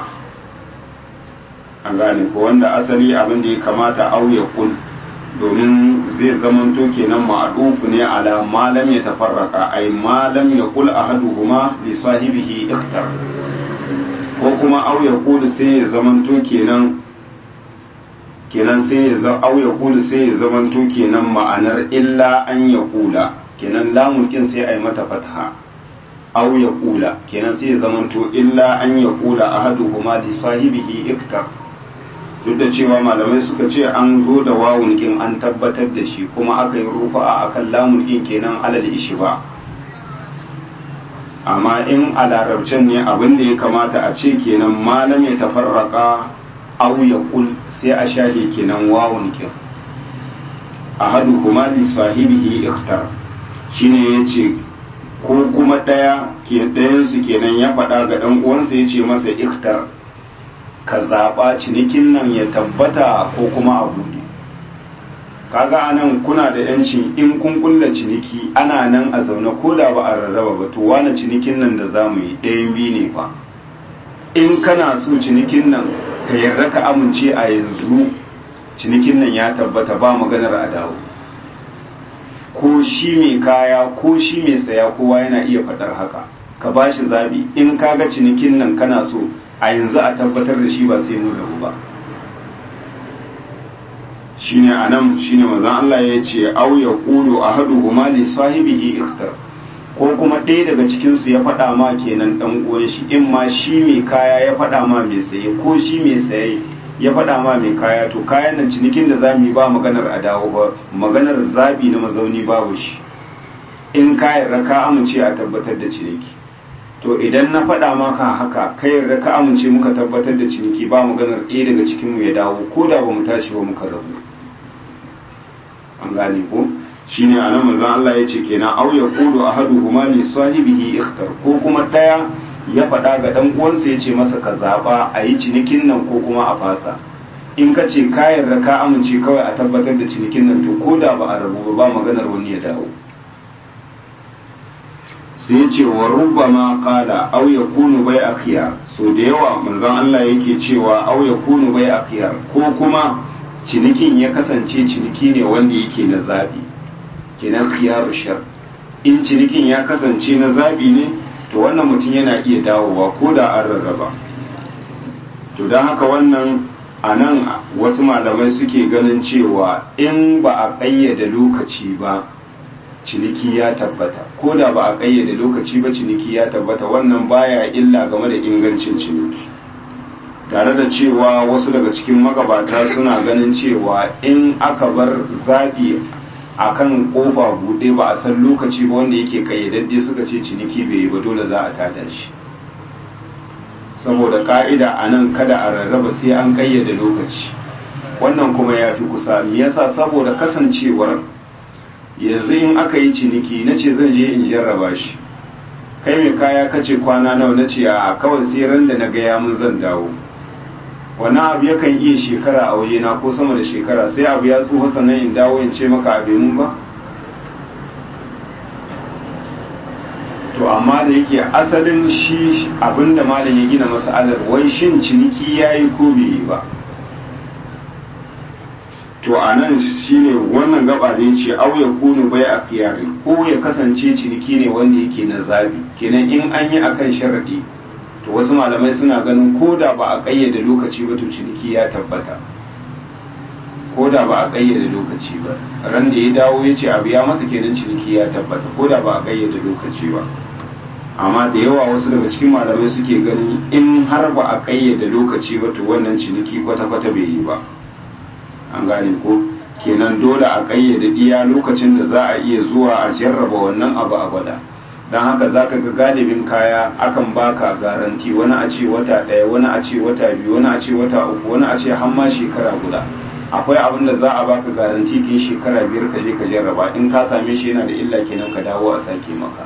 an gane ko wanda asali abin da ya kamata au ya kul domin zai zamanto kenan ma'adufu ne ala malam ya tafarraka ai malam ya kul a hadu kuma li sahibihi ikhtar ko kuma au ya kulu sai ya zamanto kenan kenan sai ya za au ya kulu sai ya zamanto kenan ma'anar illa an ya kula kenan lamun kin sai ai mata fatha au ya kula kenan sai ya zamanto illa an ya kula ahaduhuma li sahibihi iktar duk da cewa malamai suka ce an zo da wawun kin an tabbatar da shi kuma aka yi rufa akan lamun kin kenan alal ishi ba amma in a larabcin ne abin da ya kamata a ce kenan malam ya tafarraka au ya kul sai a shahe kenan wawun kin ahadu kuma li sahibihi ikhtar shine yace ko kuma daya ke dayan su kenan ya faɗa ga dan uwansa yace masa ikhtar ka zaba cinikin nan ya tabbata ko kuma a buɗe kaga anan kuna da yancin in kun kulla ciniki ana nan a zaune ko da ba a rarraba ba to wani cinikin nan da zamu yi ɗayan biyu ne fa in kana so cinikin nan ka yarda ka amince a yanzu cinikin nan ya tabbata ba maganar a dawo ko shi mai kaya ko shi mai saya kowa yana iya faɗar haka ka ba shi zaɓi in kaga cinikin nan kana so a yanzu a tabbatar da shi ba sai mun rabu ba shine anan shine manzon Allah ya ce aw ya qulu ahaduhuma li sahibihi ikhtar ko kuma ɗaya daga cikin su ya faɗa ma kenan dan uwan shi in ma shi mai kaya ya faɗa ma mai saye ko shi mai saye ya faɗa ma mai kaya to kayan nan cinikin da zamu yi ba maganar a dawo ba maganar zabi na mazauni babu shi in ka yarda ka amince a tabbatar da ciniki to idan na faɗa maka haka ka yarda ka amince muka tabbatar da ciniki ba maganar ɗaya daga cikin mu ya dawo ko da ba mu tashi ba muka rabu an gane ko shine anan manzon Allah ya ce kenan aw yaqulu ahaduhuma li sahibihi ikhtar ko kuma daya ya faɗa ga dan uwansa ya ce masa ka zaba a yi cinikin nan ko kuma a fasa in ka ce ka yarda ka amince kawai a tabbatar da cinikin nan to ko da ba a rabu ba maganar wani ya dawo sai ya ce wa rubbama qala aw yakunu bai akhyar so da yawa manzon Allah yake cewa aw yakunu bai akhyar ko kuma cinikin ya kasance ciniki ne wanda yake na zabi kenan khiyaru shar in cinikin ya kasance na zabi ne to wannan mutum yana iya dawowa ko da an rarraba to don haka wannan a nan wasu malamai suke ganin cewa in ba a ƙayyade lokaci ba ciniki ya tabbata ko da ba a ƙayyade lokaci ba ciniki ya tabbata wannan baya illa game da ingancin ciniki tare da cewa wasu daga cikin magabata suna ganin cewa in aka bar zaɓi a kan ƙofa buɗe ba a san lokaci ba wanda yake ƙayyadadde suka ce ciniki bai yi ba dole za a tada shi saboda ƙa'ida a nan kada a rarraba sai an ƙayyade lokaci wannan kuma ya fi kusa me yasa saboda kasancewar yanzu in aka yi ciniki na ce zan je in jarraba shi kai mai kaya kace kwana nawa na ce a kawai sai ran da na gaya mun zan dawo wani abu yakan iya shekara a waje na ko sama da shekara sai abu ya tsufa sannan in dawo in ce maka abe mun ba to amma da yake asalin shi abinda malam ya gina masalar wai shin ciniki ya yi ko bai yi ba to a nan shi ne wannan gaba da ya ce au ya kunu bai a kiyari ko ya kasance ciniki ne wanda yake na zabi kenan in an yi akan sharaɗi to wasu malamai suna ganin ko da ba a ƙayyade lokaci ba to ciniki ya tabbata ko da ba a ƙayyade lokaci ba ran da ya dawo ya ce abu ya masa kenan ciniki ya tabbata ko da ba a ƙayyade lokaci ba amma da yawa wasu daga cikin malamai suke gani in har ba a ƙayyade lokaci ba to wannan ciniki kwata-kwata bai yi ba an gane ko kenan dole a ƙayyade iya lokacin da za a iya zuwa a jarraba wannan abu a gwada don haka za ka ga galibin kaya akan baka garanti wani a ce wata ɗaya wani a ce wata biyu wani a ce wata uku wani a ce hamma shekara guda akwai abin da za a baka garanti kin shekara biyar ka je ka jarraba in ka same shi yana da illa kenan ka dawo a sake maka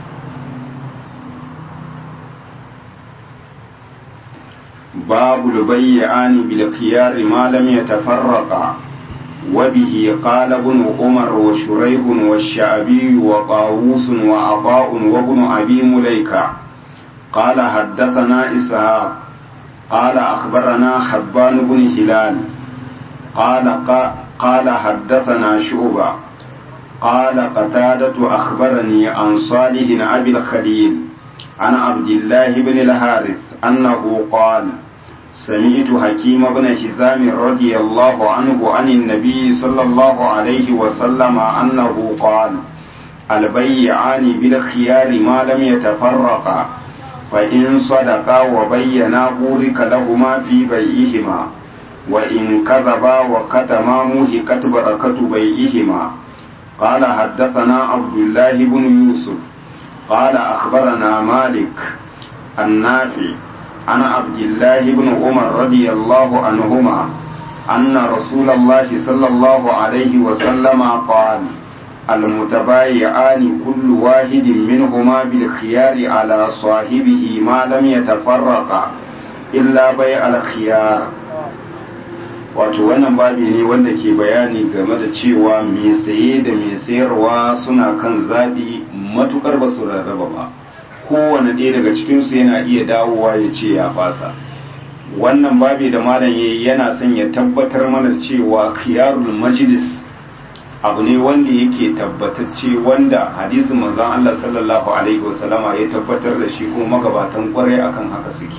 babu lubayyani bil khiyar ma lam yatafarraqa وبه قال ابن عمر وشريح والشعبي وطاووس وعطاء وابن أبي مليكة قال حدثنا إسحاق قال أخبرنا حبان بن هلال قال قال حدثنا شعبة قال قتادة أخبرني عن صالح أبي الخليل عن عبد الله بن الحارث أنه قال سمعت حكيم بن حزام رضي الله عنه عن النبي صلى الله عليه وسلم أنه قال البيعان بالخيار ما لم يتفرقا فإن صدقا وبينا بورك لهما في بيعهما وإن كذبا وكتما موهكت بركة بيعهما قال حدثنا عبد الله بن يوسف قال أخبرنا مالك النافع عن عبد الله بن عمر رضي الله عنهما أن رسول الله صلى الله عليه وسلم قال المتبايعان كل واحد منهما بالخيار على صاحبه ما لم يتفرقا إلا بيع الخيار wato wannan babi ne wanda ke bayani game da cewa mai saye da mai sayarwa suna kan zaɓi matukar ba su rarraba ba kowane ɗaya daga cikinsu yana iya dawowa ya ce ya fasa wannan babi da malam yayi yana son ya tabbatar mana cewa khiyarul majlis abu ne wanda yake tabbatacce wanda hadisin manzon Allah sallallahu alaihi wasallama ya tabbatar da shi kuma magabatan kwarai akan haka suke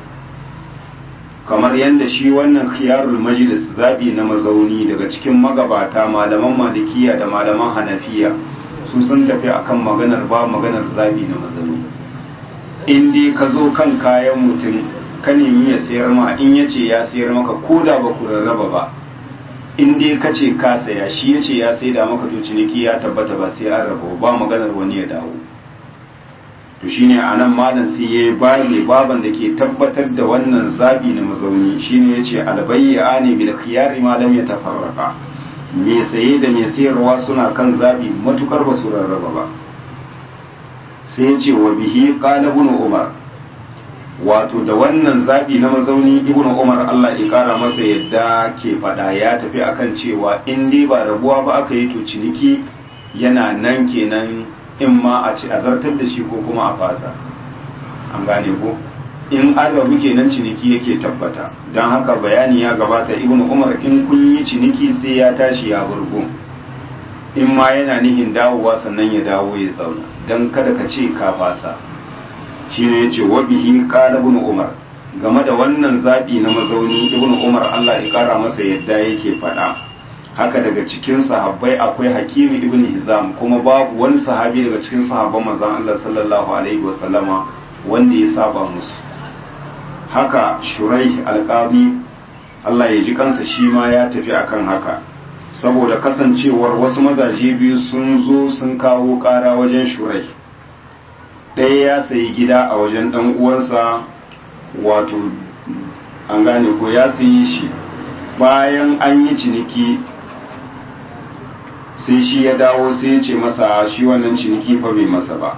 kamar yadda shi wannan khiyarul majlis zabi na mazauni daga cikin magabata malaman malikiya da malaman hanafiya su sun tafi akan maganar ba maganar zabi na mazauni in dai ka zo kan kayan mutum ka nemi ya sayar ma in ya ce ya sayar maka ko da ba ku rarraba ba in dai ka ce ka saya shi ya ce ya sai da maka to ciniki ya tabbata ba sai an raba ba maganar wani ya dawo to shine a nan malam sai ya bani baban da ke tabbatar da wannan zabi na mazauni shine ya ce albayya ne bil khiyari ma lam yatafarraqa me saye da me sayarwa suna kan zabi matukar ba su rarraba ba sai ya ce wa bihi qala ibn umar wato da wannan zabi na mazauni ibn umar Allah ya kara masa yadda ke fada ya tafi akan cewa in dai ba rabuwa ba aka yi to ciniki yana nan kenan in ma a ci azartar da shi ko kuma a fasa an gane ko in an rabu kenan ciniki yake tabbata don haka bayani ya gabata ibn umar in kun yi ciniki sai ya tashi ya burgo in ma yana nihin dawowa sannan ya dawo ya zauna don kada ka ce ka fasa shine yace wa bihi qala ibn umar game da wannan zabi na mazauni ibn umar Allah ya kara masa yadda yake faɗa haka daga cikin sahabbai akwai hakimi ibn hizam kuma babu wani sahabi daga cikin sahabban manzon Allah sallallahu alaihi wasallama wanda ya saba musu haka shurai alqabi Allah ya ji kansa shi ma ya tafi akan haka saboda kasancewar wasu mazaje biyu sun zo sun kawo ƙara wajen shurai ɗaya ya sayi gida a wajen ɗan uwansa wato an gane ko ya sayi shi bayan an yi ciniki sai shi ya dawo sai ya ce masa shi wannan ciniki fa bai masa ba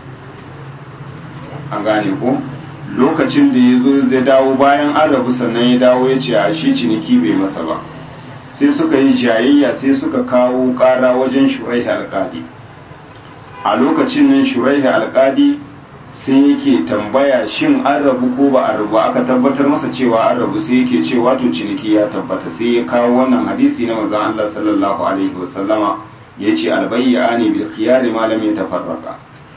an gane ko lokacin da ya zo zai dawo bayan an rabu sannan ya dawo ya ce a shi ciniki bai masa ba sai suka yi jayayya sai suka kawo ƙara wajen shurai alƙali a lokacin nan shuraihi alkadi sai yake tambaya shin an rabu ko ba a rabu aka tabbatar masa cewa an rabu sai yake cewa to ciniki ya tabbata sai ya kawo wannan hadisi na manzon Allah sallallahu alaihi wasallama yace albayyani bil khiyar ma lam yatafarraqa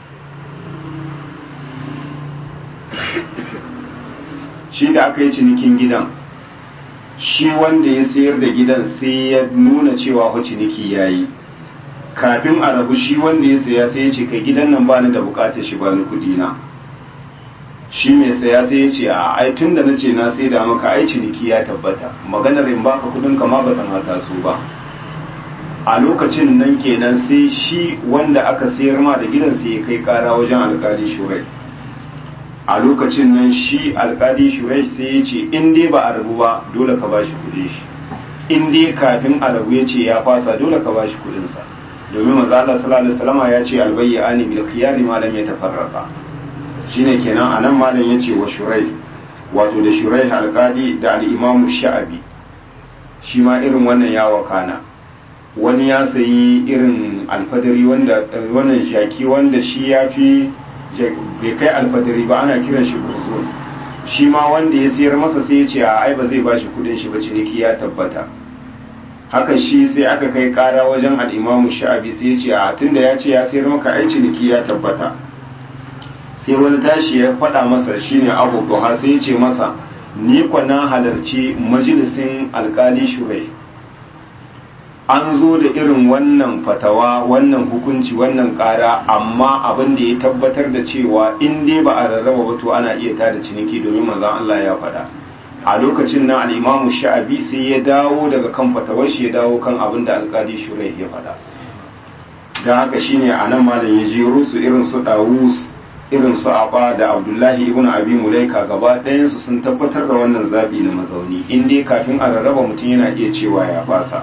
shi da aka yi cinikin gidan shi wanda ya sayar da gidan sai ya nuna cewa ho ciniki yayi kafin a rabu shi wanda ya saya sai ya ce kai gidan nan bani da bukatar shi bani kudi na shi mai saya sai ya ce a ai tun da nace na sai da maka ai ciniki ya tabbata maganar in baka kudin ka ma bata mata su ba a lokacin nan kenan sai shi wanda aka sayar ma da gidan sai ya kai kara wajen alkali shurai a lokacin nan shi alkali shurai sai ya ce in dai ba a rabu ba dole ka bashi kudin shi in dai kafin a rabu ya ce ya fasa dole ka bashi kudin sa domin manzo Allah sallallahu alaihi wasallam ya ce albayyani bil khiyari ma lam yatafarraqa shine kenan anan malam yace wa shurai wato da shurai alqadi da al-imam sha'abi shi ma irin wannan ya wakana wani ya sayi irin alfadari wanda wannan shaki wanda shi ya fi bai kai alfadari ba ana kiran shi burzun shi ma wanda ya sayar masa sai ya ce a ai ba zai bashi kudin shi ba ciniki ya tabbata haka shi sai aka kai kara wajen al'imamu sha'abi sai ya ce a tunda ya ce ya sayar maka ai ciniki ya tabbata sai wani tashi ya faɗa masa shine abu duha sai ya ce masa ni na halarci majalisin alkali shurai an zo da irin wannan fatawa wannan hukunci wannan kara amma abin da ya tabbatar da cewa in dai ba a rarraba ba to ana iya tada ciniki domin manzon Allah ya faɗa a lokacin nan al'imamu sha'abi sai ya dawo daga kan fatawar shi ya dawo kan abin da alkali shurai ya faɗa don haka shine a nan malam ya jero su irin su dawus irin su aba da abdullahi ibn abi mulaika gaba ɗayansu sun tabbatar da wannan zaɓi na mazauni in dai kafin a rarraba mutum yana iya cewa ya fasa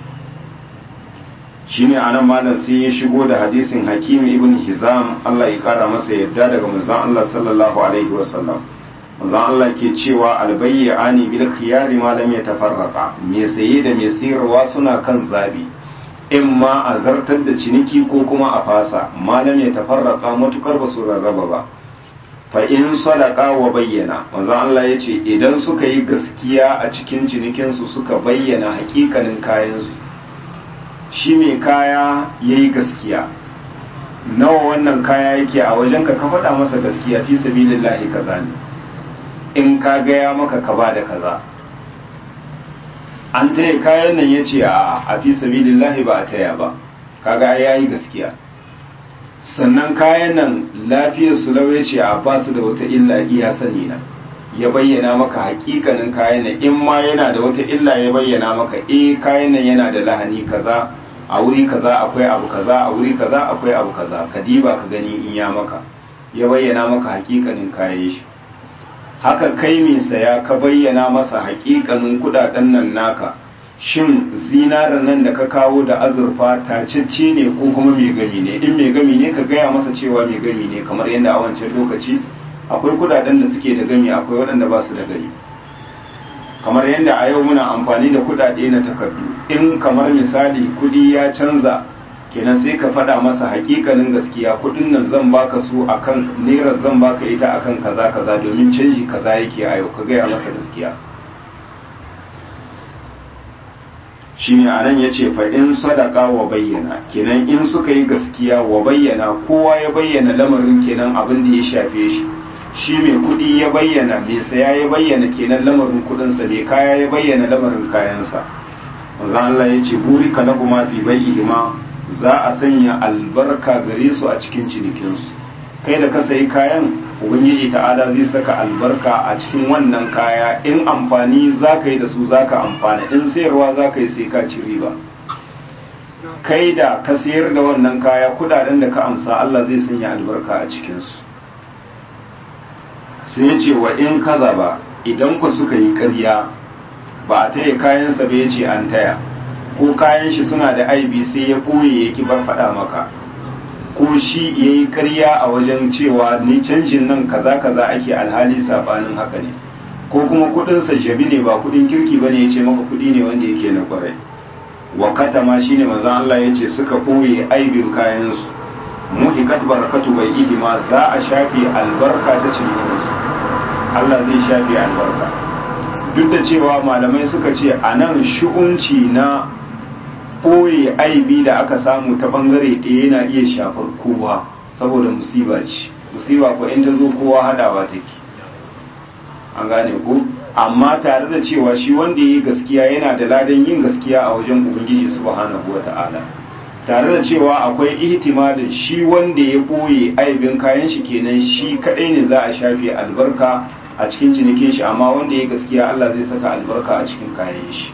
shine a nan malam sai ya shigo da hadisin hakimi ibn hizam allah ya kara masa yadda daga manzon allah sallallahu alaihi wasallam manzon allah ke cewa albayyani bil khiyari ma lam yatafarraqa me saye da me sayarwa suna kan zabi in ma a zartar da ciniki ko kuma a fasa malam ya tafarraka matukar ba su rarraba ba fa in sadaka wa bayyana manzon Allah ya ce idan suka yi gaskiya a cikin cinikinsu suka bayyana hakikanin kayansu shi mai kaya ya yi gaskiya nawa wannan kaya yake a wajenka ka faɗa masa gaskiya fi sabilillahi kaza ne in ka gaya maka ka ba da kaza an taya kayan nan ya ce a fi sabilillahi ba a taya ba kaga ya yi gaskiya sannan kayan nan lafiyar su lau ya ce a ba su da wata illa iya sani na ya bayyana maka hakikanin kayan nan in ma yana da wata illa ya bayyana maka eh kayan nan yana da lahani kaza a wuri kaza akwai abu kaza a wuri kaza akwai abu kaza ka diba ka gani in ya maka ya bayyana maka hakikanin kayan shi haka kai mai saya ka bayyana masa hakikanin kudaden nan naka shin zinarin nan da ka kawo da azurfa tacicce ne ko kuma mai gami ne in mai gami ne ka gaya masa cewa mai gami ne kamar yadda a wancan lokaci akwai kudaden da suke da gami akwai waɗanda ba su da gami kamar yadda a yau muna amfani da kudade na takardu in kamar misali kudi ya canza kenan sai ka faɗa masa hakikanin gaskiya kudin nan zan baka su akan naira zan baka ita akan kaza kaza domin canji kaza yake a yau ka gaya masa gaskiya shine anan yace fa in sadaka wa bayyana kenan in suka yi gaskiya wa bayyana kowa ya bayyana lamarin kenan abin da ya shafe shi shi mai kudi ya bayyana mai saya ya bayyana kenan lamarin kudinsa mai kaya ya bayyana lamarin kayansa manzo Allah yace burika lahuma fi bai'ihima za a sanya albarka gare su a cikin cinikinsu kai da ka sayi kayan ubangiji ta'ala zai saka albarka a cikin wannan kaya in amfani za ka yi da su za ka amfana in sayarwa za ka yi sai ka ci riba kai da ka sayar da wannan kaya kudaden da ka amsa Allah zai sanya albarka a cikinsu sai ya ce wa in kaza ba idan ku suka yi karya ba a taya kayansa ba ya ce an taya ko kayan shi suna da aibi sai ya ɓoye ya ki bar faɗa maka ko shi ya yi karya a wajen cewa ni canjin nan kaza kaza ake alhali sabanin haka ne ko kuma kudinsa jabi ne ba kudin kirki ba ne ya ce maka kudi ne wanda yake na kwarai wakata ma shi ne manzan Allah ya ce suka ɓoye aibin kayansu muhikat barakatu bai ihi ma za a shafe albarka ta cinikinsu Allah zai shafe albarka duk da cewa malamai suka ce a nan shi'unci na ɓoye aibi da aka samu ta ɓangare ɗaya yana iya shafar kowa saboda musiba ce musiba ko in ta zo kowa hadawa take an gane ko amma tare da cewa shi wanda ya yi gaskiya yana da ladan yin gaskiya a wajen ubangiji subhanahu wa ta'ala tare da cewa akwai ihtimalin shi wanda ya ɓoye aibin kayan shi kenan shi kaɗai ne za a shafe albarka a cikin cinikin shi amma wanda ya gaskiya Allah zai saka albarka a cikin kayan shi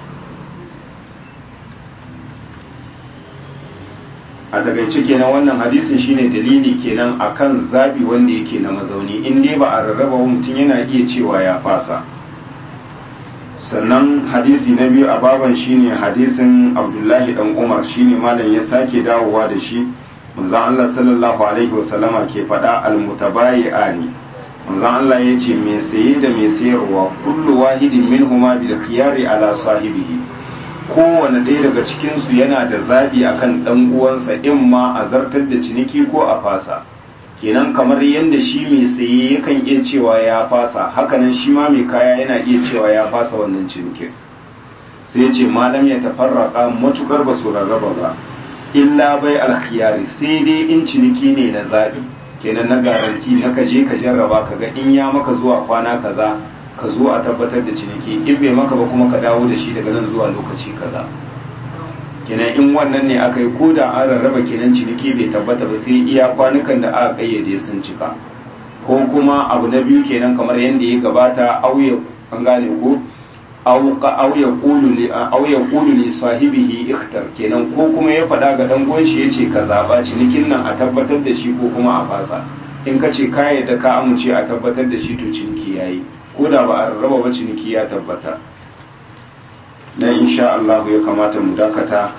a takaice kenan wannan hadisin shine dalili kenan akan zabi wanda yake na mazauni in dai ba a rarraba mutum yana iya cewa ya fasa sannan hadisi na biyu a baban shine hadisin abdullahi dan umar shine malam ya sake dawowa da shi manzon Allah sallallahu alaihi wasallama ke faɗa almutabayi'ani manzon Allah ya ce mai saye da mai sayarwa kullu wahidin minhuma bil khiyari ala sahibihi kowane ɗaya daga cikinsu yana da zaɓi akan ɗan uwansa in ma a zartar da ciniki ko a fasa kenan kamar yadda shi mai saye yakan iya cewa ya fasa hakanan shi ma mai kaya yana iya cewa ya fasa wannan cinikin sai ce malam ya tafarraka matukar ba su rarraba ba illa bai alkhiyari sai dai in ciniki ne na zaɓi kenan na garanti na kaje ka jarraba ka ga in ya maka zuwa kwana kaza ka zo a tabbatar da ciniki in bai maka ba kuma ka dawo da shi daga nan zuwa lokaci kaza kenan in wannan ne aka yi ko da an rarraba kenan ciniki bai tabbata ba sai iya kwanukan da aka kayyade sun cika ko kuma abu na biyu kenan kamar yadda ya gabata auye an gane ko aw aw yaqulu li aw yaqulu li sahibihi ikhtar kenan ko kuma ya faɗa ga dan uwan shi yace ka zaba cinikin nan a tabbatar da shi ko kuma a fasa in ka ce ka yadda ka amince a tabbatar da shi to ciniki yayi ko da ba a raba ba ciniki ya tabbata dan insha Allah ya kamata mu dakata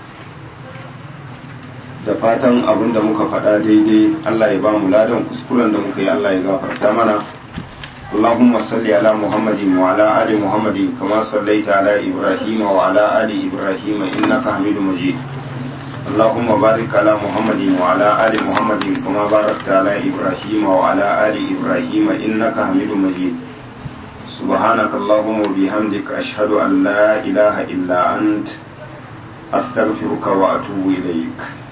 da fatan abin da muka faɗa daidai Allah ya ba mu ladan kuskuren da muka yi Allah ya gafarta mana اللهم صل على محمد وعلى آل محمد كما صليت على إبراهيم وعلى آل إبراهيم إنك حميد مجيد اللهم بارك على محمد وعلى آل محمد كما باركت على إبراهيم وعلى آل إبراهيم إنك حميد مجيد سبحانك اللهم وبحمدك أشهد أن لا إله إلا أنت أستغفرك وأتوب إليك